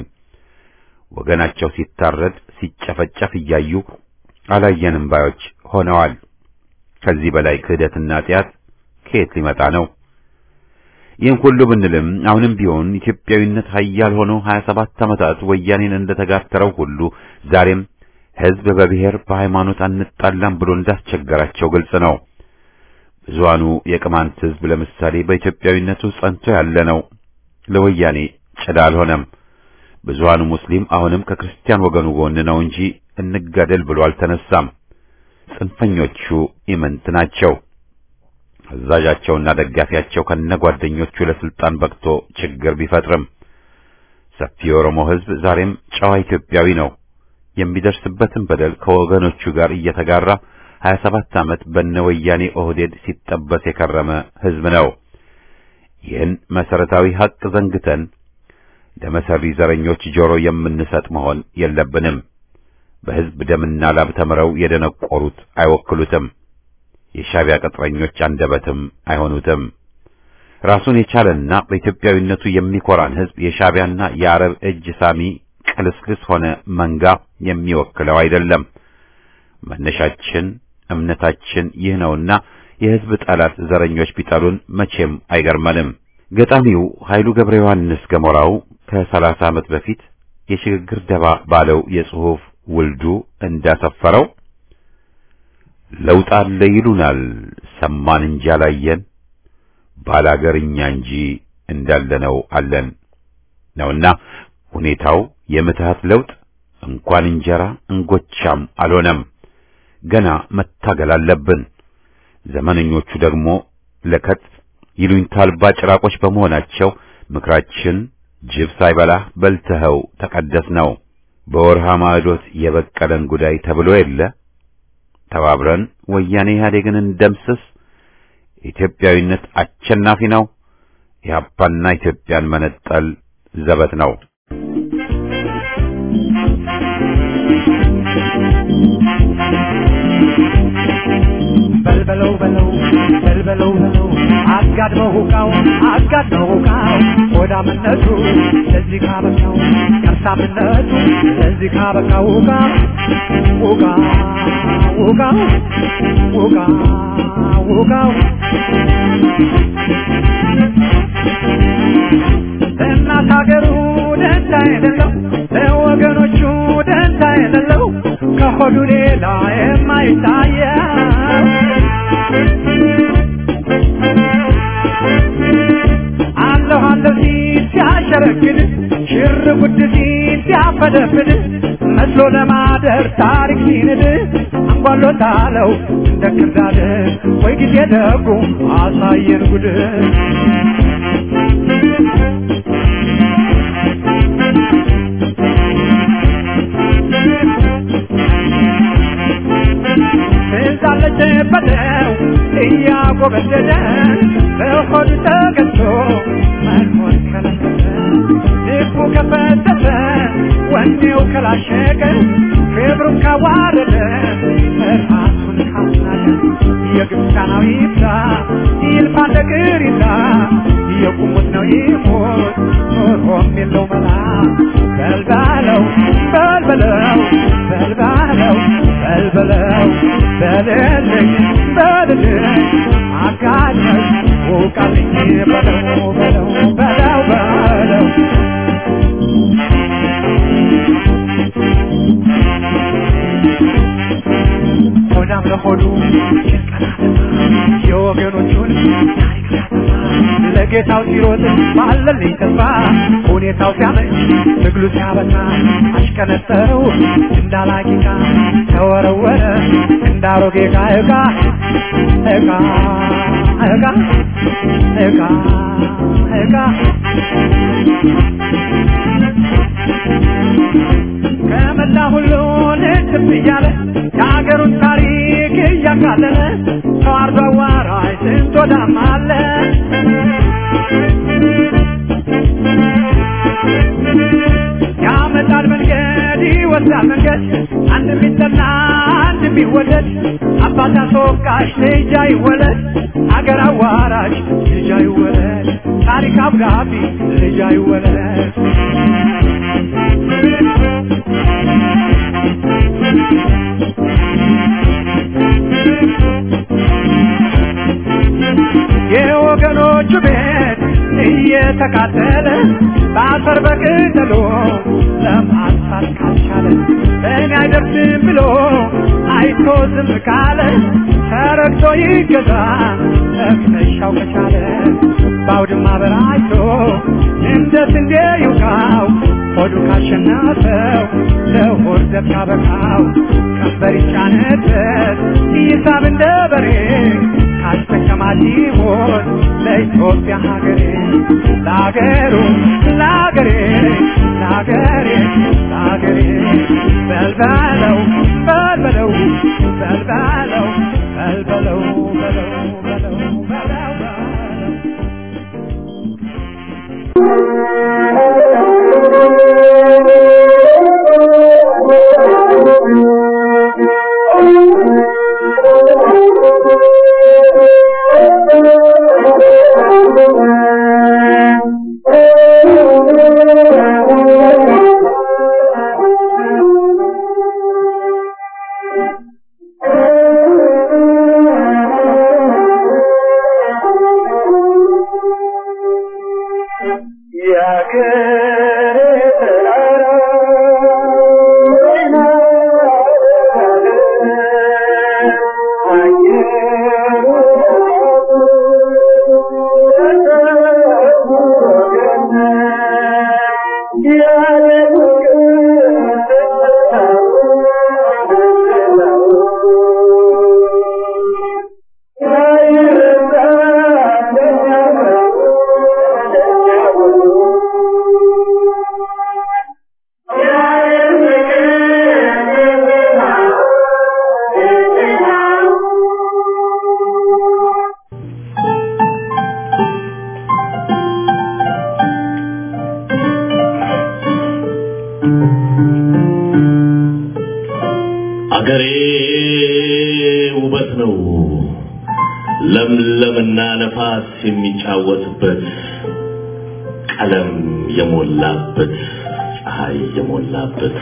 A: ወገናቸው ሲታረድ ሲጨፈጨፍ እያዩ አላየንም ባዮች ሆነዋል። ከዚህ በላይ ክህደትና ጢያት ከየት ሊመጣ ነው? ይህን ሁሉ ብንልም አሁንም ቢሆን ኢትዮጵያዊነት ኃያል ሆኖ 27 ዓመታት ወያኔን እንደተጋተረው ሁሉ ዛሬም ሕዝብ በብሔር በሃይማኖት አንጣላም ብሎ እንዳስቸገራቸው ግልጽ ነው። ብዙሃኑ የቅማንት ሕዝብ ለምሳሌ በኢትዮጵያዊነቱ ጸንቶ ያለ ነው። ለወያኔ ጭዳ አልሆነም። ብዙሃኑ ሙስሊም አሁንም ከክርስቲያን ወገኑ ጎን ነው እንጂ እንጋደል ብሎ አልተነሳም። ጽንፈኞቹ ኢምንት ናቸው። አዛዣቸውና ደጋፊያቸው ከነጓደኞቹ ለስልጣን በቅቶ ችግር ቢፈጥርም ሰፊ የኦሮሞ ሕዝብ ዛሬም ጨዋ ኢትዮጵያዊ ነው። የሚደርስበትን በደል ከወገኖቹ ጋር እየተጋራ 27 ዓመት በነወያኔ ኦህዴድ ሲጠበስ የከረመ ሕዝብ ነው። ይህን መሰረታዊ ሀቅ ዘንግተን ለመሰሪ ዘረኞች ጆሮ የምንሰጥ መሆን የለብንም። በሕዝብ ደምና ላብ ተምረው የደነቆሩት አይወክሉትም። የሻቢያ ቅጥረኞች አንደበትም አይሆኑትም። ራሱን የቻለና በኢትዮጵያዊነቱ የሚኮራን ሕዝብ የሻቢያና የአረብ እጅ ሳሚ ቅልስልስ ሆነ መንጋ የሚወክለው አይደለም። መነሻችን እምነታችን ይህ ነውና የሕዝብ ጠላት ዘረኞች ቢጠሉን መቼም አይገርመንም። ገጣሚው ኃይሉ ገብረ ዮሐንስ ገሞራው ከሰላሳ ዓመት በፊት የሽግግር ደባ ባለው የጽሑፍ ውልዱ እንዳሰፈረው ለውጥ አለ ይሉናል ሰማን እንጂ አላየን፣ ባላገርኛ እንጂ እንዳለነው አለን ነውና ሁኔታው የምትሃት ለውጥ እንኳን እንጀራ እንጎቻም አልሆነም። ገና መታገል አለብን። ዘመነኞቹ ደግሞ ለከት ይሉኝታ አልባ ጭራቆች በመሆናቸው ምክራችን ጅብ ሳይበላህ በልተኸው ተቀደስ ነው። በወርሃ ማዕዶት የበቀለን ጉዳይ ተብሎ የለ ተባብረን ወያኔ ኢህአዴግን እንደምስስ። ኢትዮጵያዊነት አሸናፊ ነው። ኢህአፓና ኢትዮጵያን መነጠል ዘበት ነው።
B: በልበለው በለው በልበለው በለው አጋድመው ሁቃው አጋድመው ሁቃው ሆዳምነቱ ለዚህ ካበቃው ከርሳምነቱ ለዚህ ካበቃው ሁቃ ሁቃ ሁቃ ሁቃ ሁቃው እናት ሀገሩ ደንታ የሌለው ለወገኖቹ ደንታ የሌለው ከሆዱ ሌላ የማይታየው አለሁ አለሁ ሲል ሲያሸረግድ ሽር ጉድ ሲል ሲያፈደፍድ መስሎ ለማደር ታሪክ ሲንድ አንጓሎታለው እንደ ክርዳድ ወይ ጊዜ ደጉ አሳየን ጉድ ትዛለች በለው እያጎበደደ በሆዱ ተገዝቶ መኖር ከለከለ ልቡ ከፈተተ ወኔው ከላሸቀ ክብሩን ካዋረደ ራሱን ካናቀ የግብፃናዊ ይብዛ ይልፋ ነገር ይዛ የቁሙት ነው ይሞት ኖሮም የለው መላ በልባለው በልበለው በልባለው በልበለው በልልኝ በልልኝ አጋለኝ ውቃልኝ በለው በለው በለው በለው ሆዳም ለሆዱ የወገኖቹን ታሪክ ሲያጠፋ ለጌታው ሲሮጥ ባለልኝ ተስፋ ሁኔታው ሲያመች ትግሉ ሲያበዛ አሽከነጠረው እንዳላቂቃ ተወረወረ እንዳሮጌ ዕቃ ዕቃ ዕቃ ዕቃ ዕቃ ዕቃ ከመላ ሁሉ ልትብ እያለ የሀገሩን ታሪክ እያቃለለ ተዋርዶ አዋራጅ ስንት ወዳም አለ ያመጣል መንገድ ይወስዳል መንገድ አንድ ቢጠና አንድ ቢወደድ አባት አስወቃሽ ልጅ አይወለድ አገር አዋራጅ ልጅ አይወለድ ታሪክ አብጋቢ ልጅ አይወለድ የወገኖቹ ቤት እየተቃጠለ በአፈር በቅጠሎ ለማጥፋት ካልቻለ በእኔ አይደርስም ብሎ አይቶ ዝም ካለ ተረግቶ ይገዛ ለሚነሻው ከቻለ በአውድማ በራይቶ እንደ ስንዴ ይውቃው ሆዱ ካሸነፈው ለሆድ ዘብ ካበቃው ቀንበር ይጫነበት ይሳብ እንደ በሬ ካስጠቀማት ይሞት ለኢትዮጵያ ሀገሬ ለሀገሩ ለሀገሬ ለሀገሬ ለሀገሬ በልበለው በልበለው በልበለው በልበለው በለው በለው በለው በለው
D: Thank you.
C: አገሬ ውበት ነው ለምለምና ነፋስ የሚጫወትበት ቀለም የሞላበት ፀሐይ የሞላበት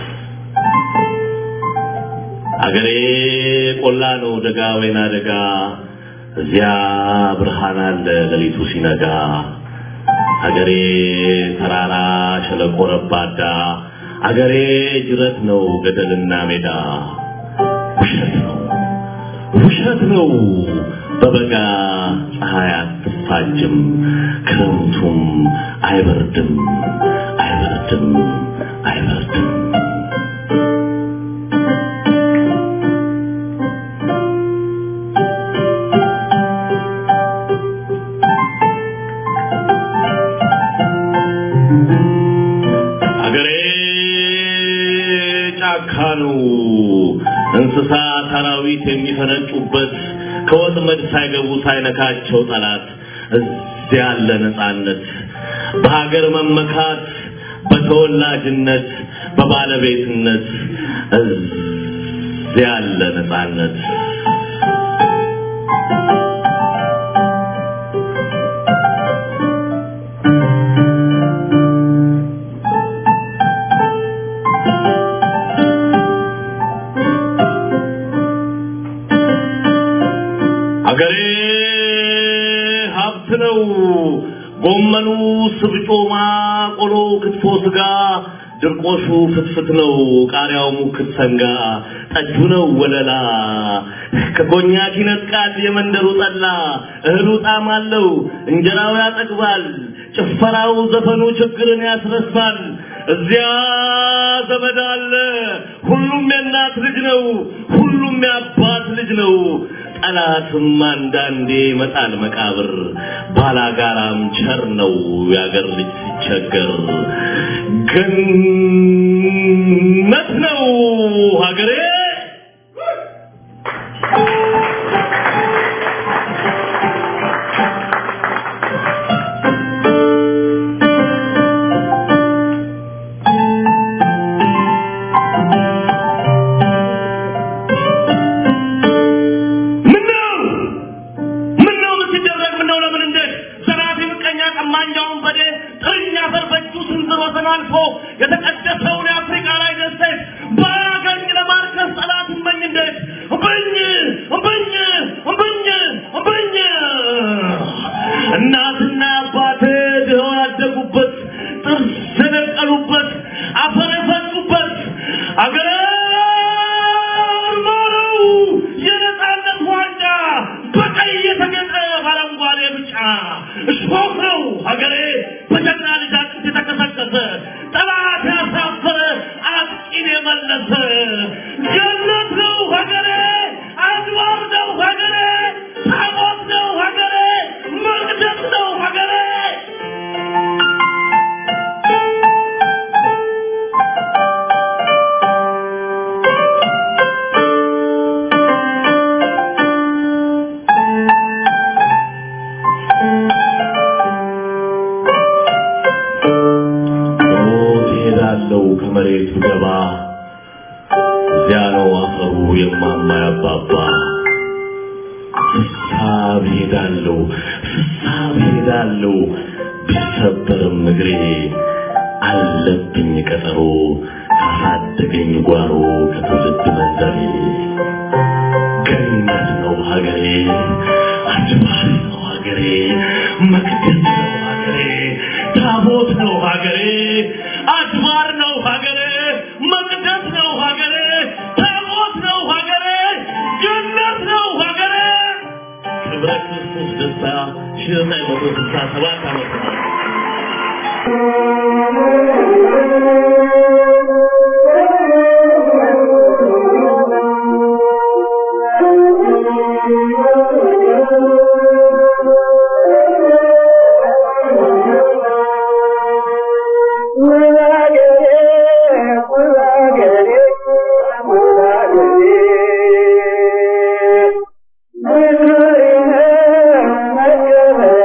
C: አገሬ ቆላ ነው ደጋ ወይና ደጋ እዚያ ብርሃን አለ ሌሊቱ ሲነጋ አገሬ ተራራ ሸለቆ ረባዳ አገሬ ጅረት ነው ገደልና ሜዳ ውሸት ነው ውሸት ነው በበጋ ፀሐይ አትፋጅም ክረምቱም አይበርድም አይበርድም አይበርድም አገሬ ጫካ ነው እንስሳ አራዊት የሚፈነጩበት ከወጥመድ ሳይገቡ ሳይነካቸው ጠላት እዚያ ያለ ነፃነት በሀገር መመካት በተወላጅነት በባለቤትነት እዚያ ያለ ነፃነት አገሬ ሀብት ነው። ጎመኑ፣ ስብጮማ፣ ቆሎ፣ ክትፎ፣ ስጋ፣ ድርቆሹ ፍትፍት ነው። ቃሪያው ሙክት ሰንጋ፣ ጠጁ ነው ወለላ። ከኮኛክ ይነጥቃል የመንደሩ ጠላ። እህሉ ጣዕም አለው፣ እንጀራው ያጠግባል። ጭፈራው፣ ዘፈኑ ችግርን ያስረሳል። እዚያ ዘመድ አለ። ሁሉም የእናት ልጅ ነው። ሁሉም የአባት ልጅ ነው። ጠላትም አንዳንዴ መጣል መቃብር ባላጋራም ቸር ነው ያገር ልጅ ሲቸገር ገነት ነው ሀገሬ ምነው ምነው ምን ሲደረግ ምነው ለምን እንዴት ዘራፊ ምቀኛ ቀማኛውን በዴ ጥርኛ አፈር በእጁ ስንዝር ወሰን አልፎ የተቀደሰውን የአፍሪካ ላይ ደሴት ባያገኝ ለማርከስ ጠላት እመኝ እንዴት እምብኝ እምብኝ እምብኝ እምብኝ እናትና አባቴ ድኸው ያደጉበት ጥርስ የነቀሉበት አፈር የፈጩበት አገሬ ማረው የነፃነት ዋንጫ በቀይ የተጌጠ በአረንጓዴ ብጫ እሾህ ነው ሀገሬ በጀግና ልጅ አጥንት የተከሰከሰ ጠላት ያሳፈረ አጥቂን የመለሰ ገነት ነው ሀገሬ አድባር ነው ሀገሬ ታቦት ነው ሀገሬ መቅደስ ነው ሀገሬ ሞት ይሄዳለው ከመሬቱ ገባ እዚያ ነው አፈሩ የማማ ያባባ ፍሳብ ሄዳለው ፍሳብ ሄዳለው ቢሰበርም እግሬ አለብኝ ቀጠሮ ካሳደገኝ ጓሮ ከትውልድ መንደሬ ገነት ነው ሀገሬ አድባር ነው ሀገሬ መቅደስ ነው ሀገሬ ታቦት ነው ሀገሬ አድባር ነው ሀገሬ መቅደስ ነው ሀገሬ ታቦት ነው ሀገሬ ገነት ነው ሀገሬ ክብረ ክርስቶስ ደስታ ሺህ ዘጠኝ መቶ ስልሳ ሰባት ዓመተ ምህረት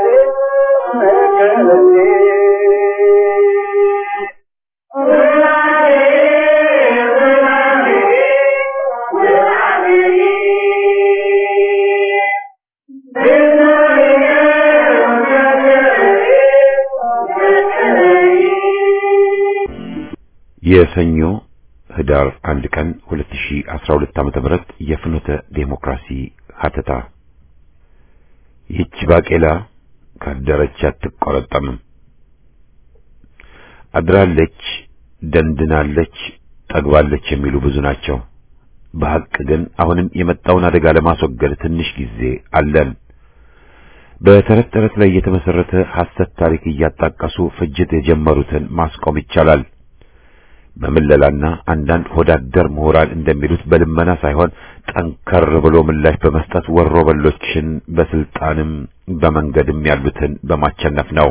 D: Thank you.
A: የሰኞ ህዳር አንድ ቀን 2012 ዓ.ም የፍኖተ ዴሞክራሲ ሀተታ ይህች ባቄላ ካደረች አትቆረጠምም። አድራለች፣ ደንድናለች፣ ጠግባለች የሚሉ ብዙ ናቸው። በሐቅ ግን አሁንም የመጣውን አደጋ ለማስወገድ ትንሽ ጊዜ አለን። በተረት ተረት ላይ የተመሰረተ ሐሰት ታሪክ እያጣቀሱ ፍጅት የጀመሩትን ማስቆም ይቻላል። በምለላና አንዳንድ ሆዳደር ምሁራን እንደሚሉት በልመና ሳይሆን ጠንከር ብሎ ምላሽ በመስጠት ወሮ በሎችን በስልጣንም በመንገድም ያሉትን በማቸነፍ ነው።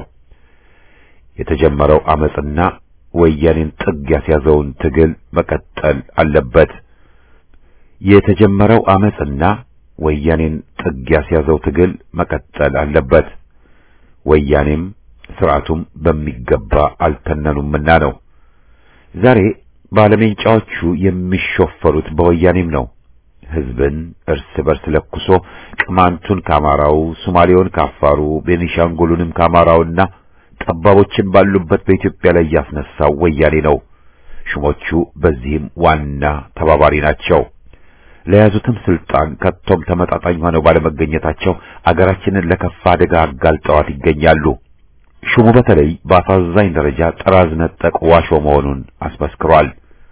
A: የተጀመረው አመጽና ወያኔን ጥግ ያስያዘውን ትግል መቀጠል አለበት። የተጀመረው አመጽና ወያኔን ጥግ ያስያዘው ትግል መቀጠል አለበት። ወያኔም ስርዓቱም በሚገባ አልተነኑምና ነው። ዛሬ ባለሜንጫዎቹ የሚሾፈሩት በወያኔም ነው። ህዝብን እርስ በርስ ለኩሶ ቅማንቱን ከአማራው፣ ሶማሌውን ከአፋሩ፣ ቤኒሻንጉሉንም ከአማራውና ጠባቦችን ባሉበት በኢትዮጵያ ላይ ያስነሳው ወያኔ ነው። ሹሞቹ በዚህም ዋና ተባባሪ ናቸው። ለያዙትም ስልጣን ከቶም ተመጣጣኝ ሆነው ባለመገኘታቸው አገራችንን ለከፋ አደጋ አጋልጠዋት ይገኛሉ። ሹሙ በተለይ በአሳዛኝ ደረጃ ጥራዝ ነጠቅ ዋሾ መሆኑን አስመስክሯል።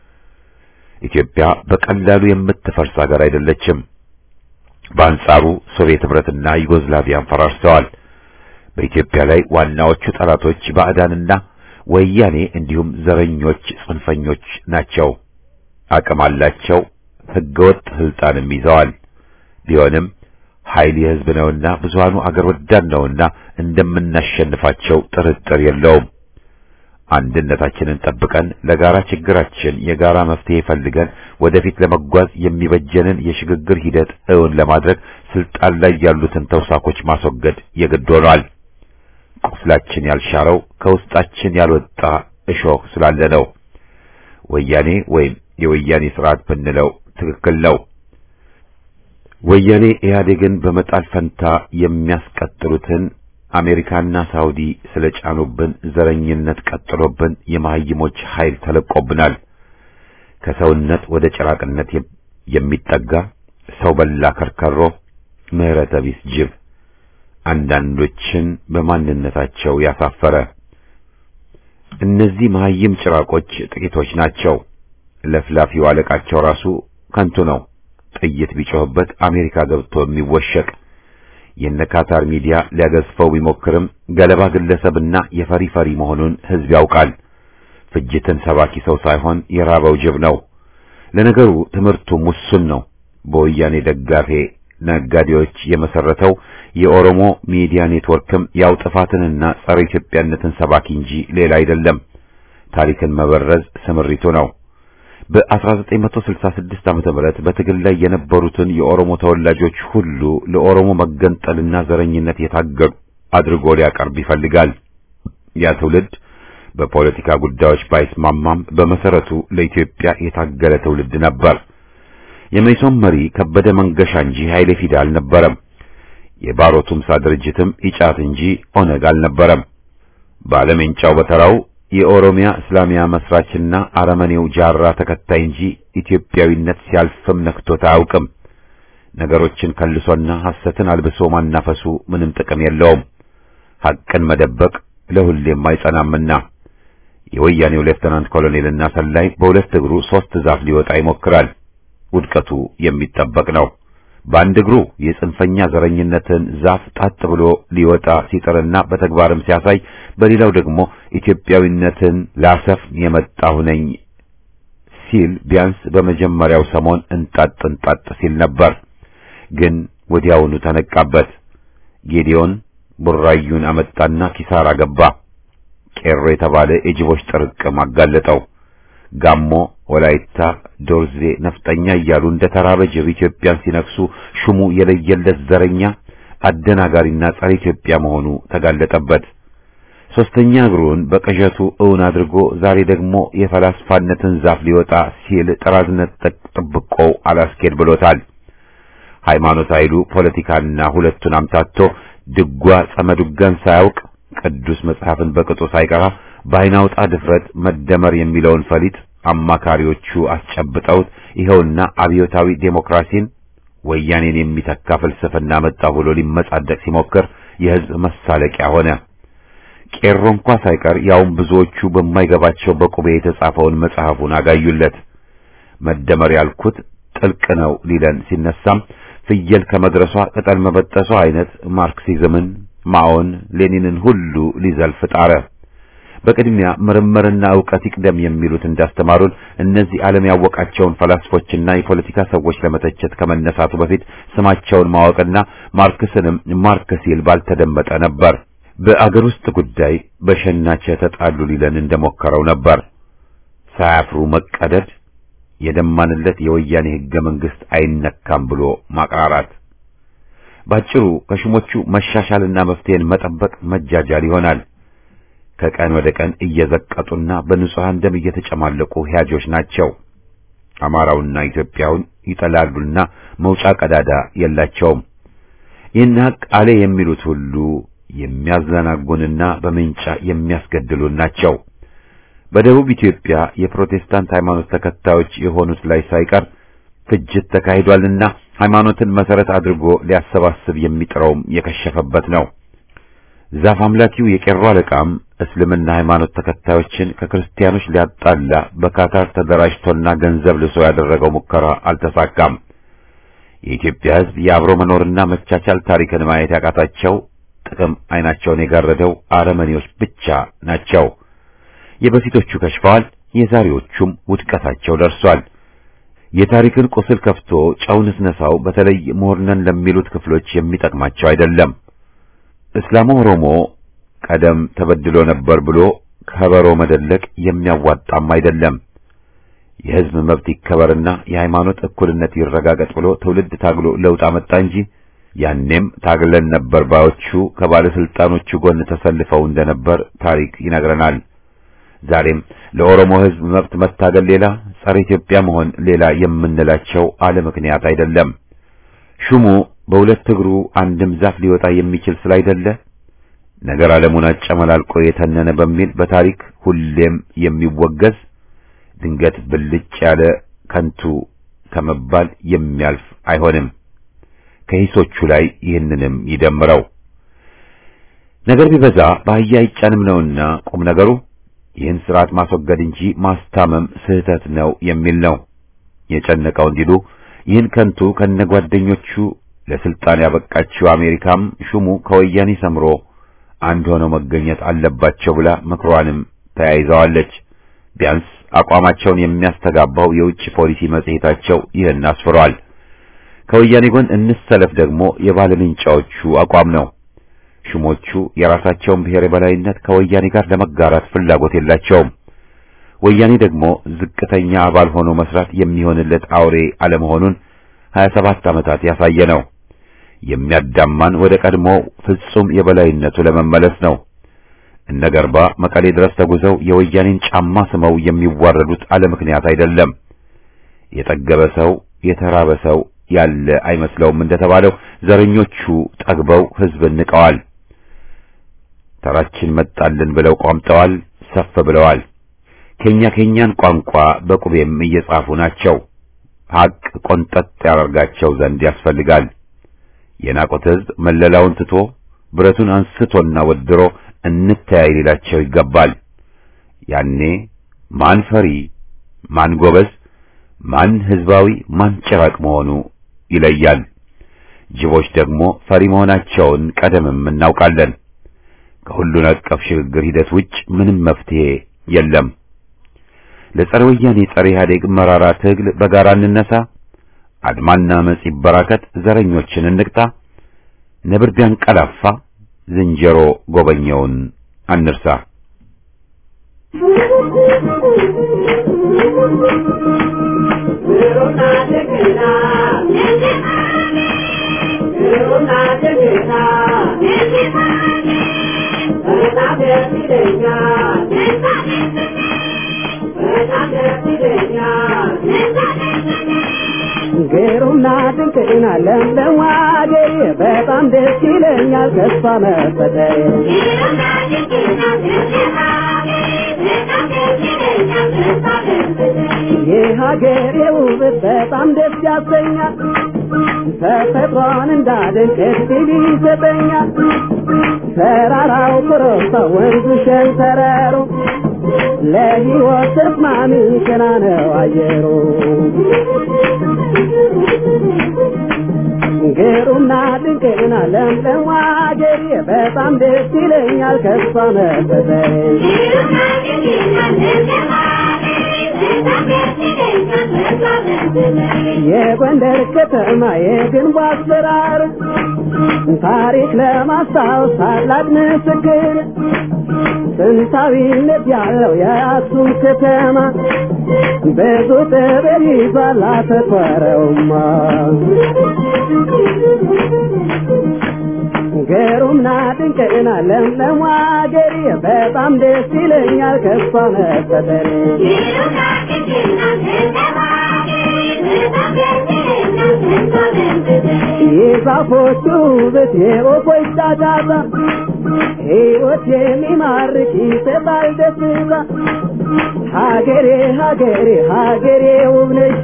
A: ኢትዮጵያ በቀላሉ የምትፈርስ ሀገር አይደለችም። በአንጻሩ ሶቪየት ህብረትና ዩጎዝላቪያን ፈራርሰዋል። በኢትዮጵያ ላይ ዋናዎቹ ጠላቶች ባዕዳንና ወያኔ እንዲሁም ዘረኞች፣ ጽንፈኞች ናቸው። አቅም አላቸው። ህገወጥ ስልጣንም ይዘዋል። ቢሆንም ኃይል የህዝብ ነውና ብዙሃኑ አገር ወዳድ ነውና እንደምናሸንፋቸው ጥርጥር የለውም። አንድነታችንን ጠብቀን ለጋራ ችግራችን የጋራ መፍትሄ ፈልገን ወደፊት ለመጓዝ የሚበጀንን የሽግግር ሂደት እውን ለማድረግ ስልጣን ላይ ያሉትን ተውሳኮች ማስወገድ የግድ ሆኗል። ቁስላችን ያልሻረው ከውስጣችን ያልወጣ እሾህ ስላለ ነው። ወያኔ ወይም የወያኔ ስርዓት ብንለው ትክክል ነው። ወያኔ ኢህአዴግን በመጣል ፈንታ የሚያስቀጥሉትን አሜሪካና ሳውዲ ስለጫኑብን ዘረኝነት ቀጥሎብን የመሀይሞች ኃይል ተለቆብናል። ከሰውነት ወደ ጭራቅነት የሚጠጋ ሰው በላ ከርከሮ፣ ምህረተ ቢስ ጅብ አንዳንዶችን በማንነታቸው ያሳፈረ። እነዚህ መሀይም ጭራቆች ጥቂቶች ናቸው። ለፍላፊው አለቃቸው ራሱ ከንቱ ነው። ጥይት ቢጮህበት አሜሪካ ገብቶ የሚወሸቅ የነ ካታር ሚዲያ ሊያገዝፈው ቢሞክርም ገለባ ግለሰብና የፈሪ ፈሪ መሆኑን ህዝብ ያውቃል። ፍጅትን ሰባኪ ሰው ሳይሆን የራበው ጅብ ነው። ለነገሩ ትምህርቱ ሙሱን ነው። በወያኔ ደጋፊ ነጋዴዎች የመሰረተው የኦሮሞ ሚዲያ ኔትወርክም ያው ጥፋትንና ጸረ ኢትዮጵያነትን ሰባኪ እንጂ ሌላ አይደለም። ታሪክን መበረዝ ስምሪቱ ነው። በ1966 ዓመተ ምህረት በትግል ላይ የነበሩትን የኦሮሞ ተወላጆች ሁሉ ለኦሮሞ መገንጠልና ዘረኝነት የታገሉ አድርጎ ሊያቀርብ ይፈልጋል። ያ ትውልድ በፖለቲካ ጉዳዮች ባይስማማም በመሰረቱ ለኢትዮጵያ የታገለ ትውልድ ነበር። የመይሶን መሪ ከበደ መንገሻ እንጂ ኃይሌ ፊዳ አልነበረም። የባሮ ቱምሳ ድርጅትም ኢጫት እንጂ ኦነግ አልነበረም። ባለሜንጫው በተራው የኦሮሚያ እስላሚያ መስራችና አረመኔው ጃራ ተከታይ እንጂ ኢትዮጵያዊነት ሲያልፍም ነክቶት አያውቅም። ነገሮችን ከልሶና ሐሰትን አልብሶ ማናፈሱ ምንም ጥቅም የለውም። ሐቅን መደበቅ ለሁሌም አይጸናምና የወያኔው ሌፍተናንት ኮሎኔልና ሰላይ በሁለት እግሩ ሶስት ዛፍ ሊወጣ ይሞክራል። ውድቀቱ የሚጠበቅ ነው። በአንድ እግሩ የጽንፈኛ ዘረኝነትን ዛፍ ጣጥ ብሎ ሊወጣ ሲጥርና በተግባርም ሲያሳይ፣ በሌላው ደግሞ ኢትዮጵያዊነትን ላሰፍን የመጣሁ ነኝ ሲል ቢያንስ በመጀመሪያው ሰሞን እንጣጥ እንጣጥ ሲል ነበር። ግን ወዲያውኑ ተነቃበት። ጌዲዮን ቡራዩን አመጣና ኪሳራ ገባ። ቄሮ የተባለ የጅቦች ጥርቅም አጋለጠው። ጋሞ፣ ወላይታ፣ ዶርዜ፣ ነፍጠኛ እያሉ እንደ ተራበ ጅብ ኢትዮጵያን ሲነክሱ ሹሙ የለየለት ዘረኛ አደናጋሪና ጸረ ኢትዮጵያ መሆኑ ተጋለጠበት። ሶስተኛ እግሩን በቅዠቱ እውን አድርጎ ዛሬ ደግሞ የፈላስፋነትን ዛፍ ሊወጣ ሲል ጥራዝነት ጥብቆው አላስኬድ ብሎታል። ሃይማኖት ኃይሉ ፖለቲካና ሁለቱን አምታቶ ድጓ ጸመዱጋን ሳያውቅ ቅዱስ መጽሐፍን በቅጡ ሳይቀራ በአይናውጣ ድፍረት መደመር የሚለውን ፈሊጥ አማካሪዎቹ አስጨብጠውት ይኸውና አብዮታዊ ዴሞክራሲን ወያኔን የሚተካ ፍልስፍና መጣ ብሎ ሊመጻደቅ ሲሞክር የሕዝብ መሳለቂያ ሆነ። ቄሮ እንኳ ሳይቀር ያውም ብዙዎቹ በማይገባቸው በቁቤ የተጻፈውን መጽሐፉን አጋዩለት። መደመር ያልኩት ጥልቅ ነው ሊለን ሲነሳም ፍየል ከመድረሷ ቅጠል መበጠሷ አይነት ማርክሲዝምን፣ ማኦን፣ ሌኒንን ሁሉ ሊዘልፍ ጣረ። በቅድሚያ ምርምርና ዕውቀት ይቅደም የሚሉት እንዳስተማሩን እነዚህ ዓለም ያወቃቸውን ፈላስፎችና የፖለቲካ ሰዎች ለመተቸት ከመነሳቱ በፊት ስማቸውን ማወቅና ማርክስንም ማርክ ሲል ባልተደመጠ ነበር። በአገር ውስጥ ጉዳይ በሸናቸ ተጣሉ ሊለን እንደሞከረው ነበር። ሳያፍሩ መቀደድ፣ የደማንለት የወያኔ ሕገ መንግሥት አይነካም ብሎ ማቅራራት፣ ባጭሩ ከሹሞቹ መሻሻልና መፍትሄን መጠበቅ መጃጃል ይሆናል። ከቀን ወደ ቀን እየዘቀጡና በንጹሐን ደም እየተጨማለቁ ሕያጆች ናቸው። አማራውና ኢትዮጵያውን ይጠላሉና መውጫ ቀዳዳ የላቸውም። ይህን ሀቅ አለ የሚሉት ሁሉ የሚያዘናጉንና በምንጫ የሚያስገድሉን ናቸው። በደቡብ ኢትዮጵያ የፕሮቴስታንት ሃይማኖት ተከታዮች የሆኑት ላይ ሳይቀር ፍጅት ተካሂዷልና ሃይማኖትን መሰረት አድርጎ ሊያሰባስብ የሚጥረውም የከሸፈበት ነው። ዛፍ አምላኪው የቄሮ አለቃም እስልምና ሃይማኖት ተከታዮችን ከክርስቲያኖች ሊያጣላ በካታር ተደራጅቶና ገንዘብ ልሶ ያደረገው ሙከራ አልተሳካም። የኢትዮጵያ ሕዝብ የአብሮ መኖርና መቻቻል ታሪክን ማየት ያቃታቸው ጥቅም አይናቸውን የጋረደው አረመኔዎች ብቻ ናቸው። የበፊቶቹ ከሽፈዋል፣ የዛሬዎቹም ውድቀታቸው ደርሷል። የታሪክን ቁስል ከፍቶ ጨውን ስነሳው በተለይ ምሁርነን ለሚሉት ክፍሎች የሚጠቅማቸው አይደለም። እስላሙ ኦሮሞ ቀደም ተበድሎ ነበር ብሎ ከበሮ መደለቅ የሚያዋጣም አይደለም። የሕዝብ መብት ይከበርና የሃይማኖት እኩልነት ይረጋገጥ ብሎ ትውልድ ታግሎ ለውጥ አመጣ እንጂ ያኔም ታግለን ነበር ባዮቹ ከባለስልጣኖቹ ጎን ተሰልፈው እንደነበር ታሪክ ይነግረናል። ዛሬም ለኦሮሞ ሕዝብ መብት መታገል ሌላ፣ ጸረ ኢትዮጵያ መሆን ሌላ የምንላቸው አለ ምክንያት አይደለም። ሹሙ በሁለት እግሩ አንድም ዛፍ ሊወጣ የሚችል ስላይደለ ነገር ዓለሙን አጨመላልቆ የተነነ በሚል በታሪክ ሁሌም የሚወገዝ ድንገት ብልጭ ያለ ከንቱ ከመባል የሚያልፍ አይሆንም። ከሂሶቹ ላይ ይህንንም ይደምረው። ነገር ቢበዛ በአህያ አይጫንም ነውና ቁም ነገሩ ይህን ስርዓት ማስወገድ እንጂ ማስታመም ስህተት ነው የሚል ነው። የጨነቀው እንዲሉ ይህን ከንቱ ከነጓደኞቹ ለስልጣን ያበቃችው አሜሪካም ሹሙ ከወያኔ ሰምሮ አንድ ሆነው መገኘት አለባቸው ብላ ምክሯንም ተያይዘዋለች። ቢያንስ አቋማቸውን የሚያስተጋባው የውጭ ፖሊሲ መጽሔታቸው ይህን አስፍሯል። ከወያኔ ጎን እንሰለፍ ደግሞ የባለምንጫዎቹ አቋም ነው። ሹሞቹ የራሳቸውን ብሔር የበላይነት ከወያኔ ጋር ለመጋራት ፍላጎት የላቸውም። ወያኔ ደግሞ ዝቅተኛ አባል ሆኖ መስራት የሚሆንለት አውሬ አለመሆኑን 27 ዓመታት ያሳየ ነው። የሚያዳማን ወደ ቀድሞ ፍጹም የበላይነቱ ለመመለስ ነው። እነ ገርባ መቀሌ ድረስ ተጉዘው የወያኔን ጫማ ስመው የሚዋረዱት አለ ምክንያት አይደለም። የጠገበ ሰው የተራበ ሰው ያለ አይመስለውም እንደተባለው ዘረኞቹ ጠግበው ሕዝብን ንቀዋል። ተራችን መጣልን ብለው ቋምጠዋል፣ ሰፍ ብለዋል። ከኛ ከኛን ቋንቋ በቁቤም እየጻፉ ናቸው። ሐቅ ቆንጠጥ ያደርጋቸው ዘንድ ያስፈልጋል። የናቁት ሕዝብ መለላውን ትቶ ብረቱን አንስቶና ወድሮ እንተያይ ሊላቸው ይገባል። ያኔ ማን ፈሪ፣ ማን ጎበዝ፣ ማን ሕዝባዊ፣ ማን ጭራቅ መሆኑ ይለያል። ጅቦች ደግሞ ፈሪ መሆናቸውን ቀደምም እናውቃለን። ከሁሉን አቀፍ ሽግግር ሂደት ውጭ ምንም መፍትሄ የለም። ለጸረ ወያኔ ጸረ ኢህአዴግ መራራ ትግል በጋራ እንነሳ። አድማና አመጽ ይበራከት። ዘረኞችን እንቅጣ። ነብር ቢያንቀላፋ ዝንጀሮ ጎበኘውን አንርሳ።
B: ግሩምና ድንቅና ለምለም አገሬ በጣም ደስ ይለኛል ተስፋ መፈጠሬ
D: የሀገሬ ውበት በጣም ደስ ያሰኛል። ተፈጥሮን እንዳደንቅ እድል ይሰጠኛል። ተራራው ኮረብታ ወንዙ ሸንተረሩ ለሕይወት ተስማሚ ቀና ነው አየሩ። ግሩምና ድንቅና ለምለም አገሬ በጣም ደስ ይለኛል ከሷ መፈጠሬ የጎንደር ከተማ የግንቡ አሰራር ታሪክ ለማስታወስ ታላቅ ምስክር ጥንታዊነት ያለው የአክሱም ከተማ ብዙ ጥበብ ይዟል አተኮረውማ ግሩምና ድንቅና ለምለም አገሬ በጣም ደስ ይለኛል ከሷ መፈጠሬ የዛፎቹ ውበት የወፎች ጫጫታ ሕይወት የሚማርክ ይሰጣል ደስታ ሀገሬ ሀገሬ ሀገሬ ውብ ነሽ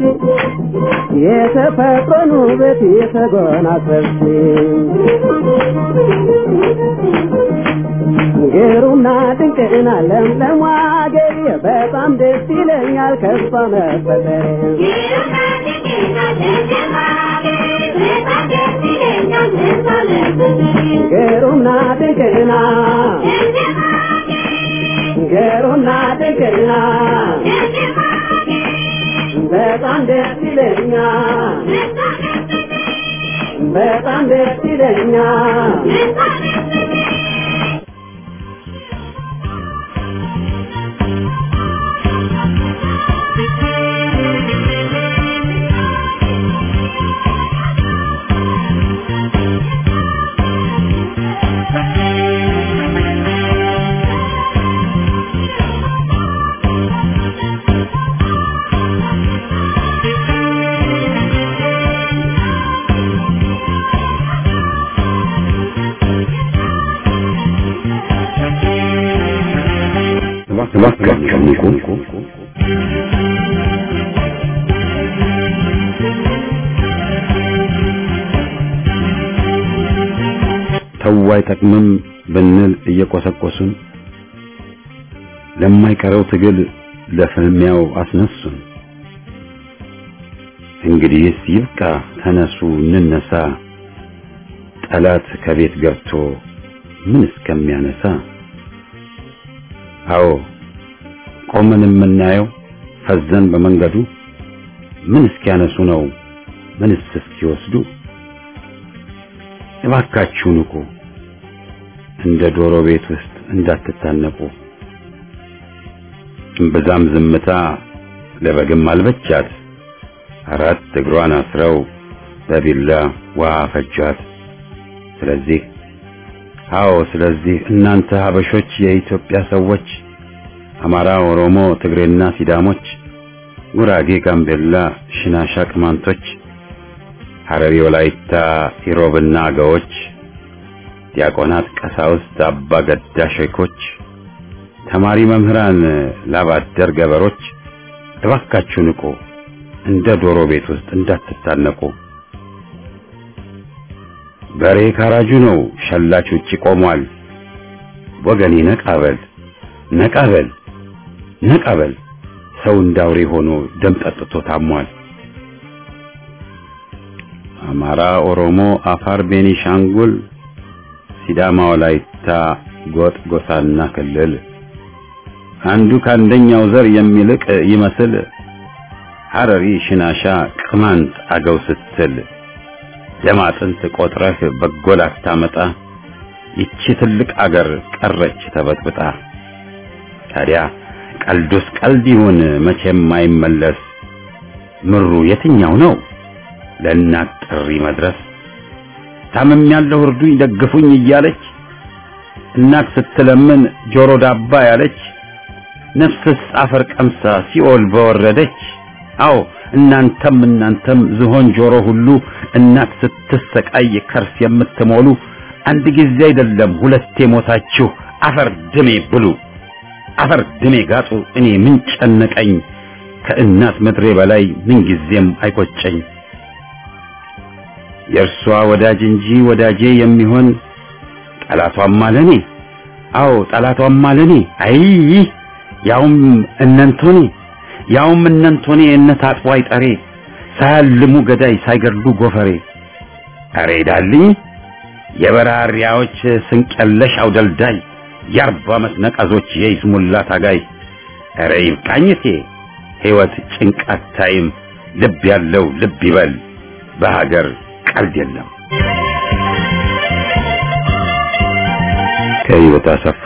D: የተፈጥሮን ውበት የተጎናጸፍሽ ግሩምና ድንቅና ለምለም ሀገሬ በጣም ደስ ይለኛል ከሷ መፈጠሬ ግሩምና ድንቅና ግሩምና ድንቅና በጣም ደስ ይለኛል በጣም ደስ ይለኛል
A: እባካችሁ ንቁ። ተው አይጠቅምም ብንል እየቆሰቆሱን ለማይቀረው ትግል ለፍልሚያው አስነሱን። እንግዲህስ ይብቃ፣ ተነሱ እንነሳ፣ ጠላት ከቤት ገብቶ ምን እስከሚያነሳ አዎ ቆመን የምናየው ፈዘን በመንገዱ ምን እስኪያነሱ ነው ምንስ እስኪወስዱ እባካችሁ ንቁ እንደ ዶሮ ቤት ውስጥ እንዳትታነቁ እምብዛም ዝምታ ለበግም አልበቻት አራት እግሯን አስረው በቢላ ውሃ ፈጇት ስለዚህ አዎ ስለዚህ እናንተ ሀበሾች የኢትዮጵያ ሰዎች አማራ፣ ኦሮሞ፣ ትግሬና ሲዳሞች፣ ጉራጌ፣ ጋምቤላ፣ ሽናሻ፣ ቅማንቶች፣ ሐረሪ፣ ወላይታ፣ ኢሮብና አገዎች፣ ዲያቆናት፣ ቀሳውስት፣ አባ ገዳ ሼኮች፣ ተማሪ መምህራን፣ ላባደር ገበሮች እባካችሁ ንቁ፣ እንደ ዶሮ ቤት ውስጥ እንዳትታነቁ። በሬ ካራጁ ነው፣ ሸላች ውጪ ቆሟል። ወገኔ ነቃበል ነቃበል ነቃበል፣ ሰው እንዳውሬ ሆኖ ደም ጠጥቶ ታሟል። አማራ፣ ኦሮሞ፣ አፋር፣ ቤኒሻንጉል፣ ሲዳማ፣ ወላይታ፣ ጎጥ፣ ጎሳና ክልል አንዱ ከአንደኛው ዘር የሚልቅ ይመስል ሐረሪ፣ ሽናሻ፣ ቅማንት፣ አገው ስትል ደም አጥንት ቆጥረህ በጎ ላታመጣ ይቺ ትልቅ አገር ቀረች ተበጥብጣ። ታዲያ ቀልዱስ ቀልድ ይሁን መቼም አይመለስ። ምሩ የትኛው ነው ለእናት ጥሪ መድረስ? ታምም ያለው እርዱኝ ደግፉኝ እያለች እናት ስትለምን ጆሮ ዳባ ያለች ነፍስስ አፈር ቀምሳ ሲኦል በወረደች። አዎ እናንተም እናንተም ዝሆን ጆሮ ሁሉ እናት ስትሰቃይ ከርስ የምትሞሉ አንድ ጊዜ አይደለም ሁለቴ ሞታችሁ አፈር ድሜ ብሉ፣ አፈር ድሜ ጋጡ። እኔ ምን ጨነቀኝ ከእናት ምድሬ በላይ ምንጊዜም አይቆጨኝ የእርሷ ወዳጅ እንጂ ወዳጄ የሚሆን ጠላቷም አለኔ አዎ ጠላቷም አለኔ አይ ያውም እነንቶኔ ያውም እነንቶኔ እነት አጥቦ አይጠሬ ሳያልሙ ገዳይ ሳይገድሉ ጎፈሬ አሬ ዳልኝ የበራሪያዎች ስንቀለሽ አውደልዳይ የአርባ ዓመት ነቀዞች የይስሙላ ታጋይ አረ ይብቃኝቴ ሕይወት ጭንቃት ታይም ልብ ያለው ልብ ይበል በሀገር ቀልድ የለም ከህይወት አሰፋ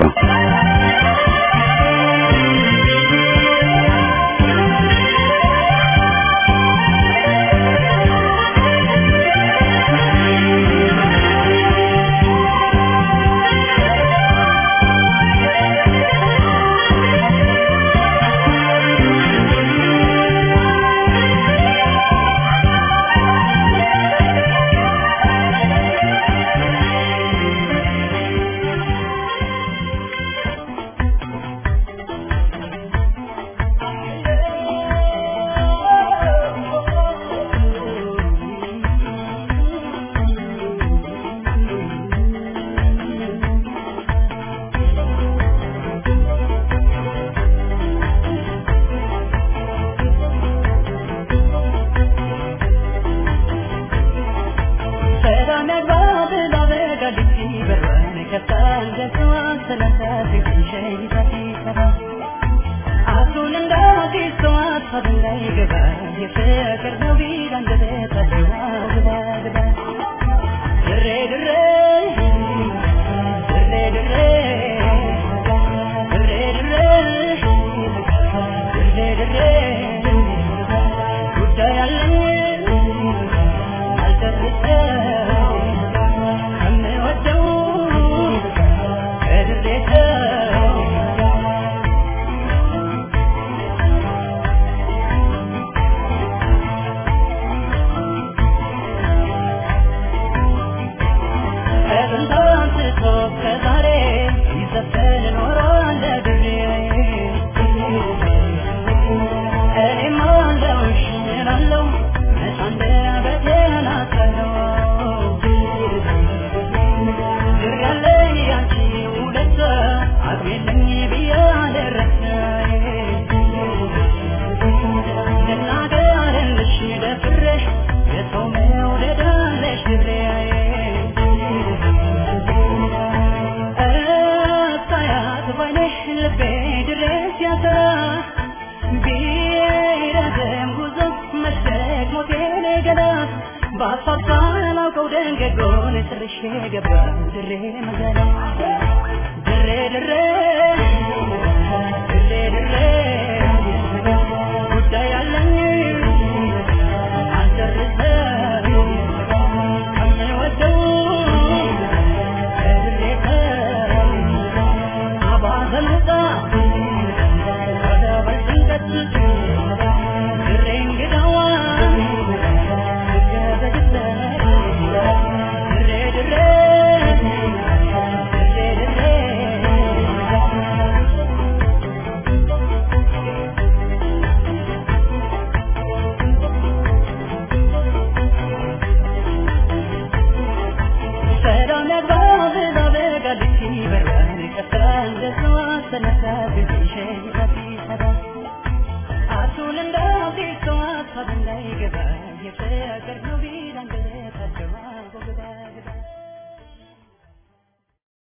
E: ድሬ ድሬ ድሬ ድሬ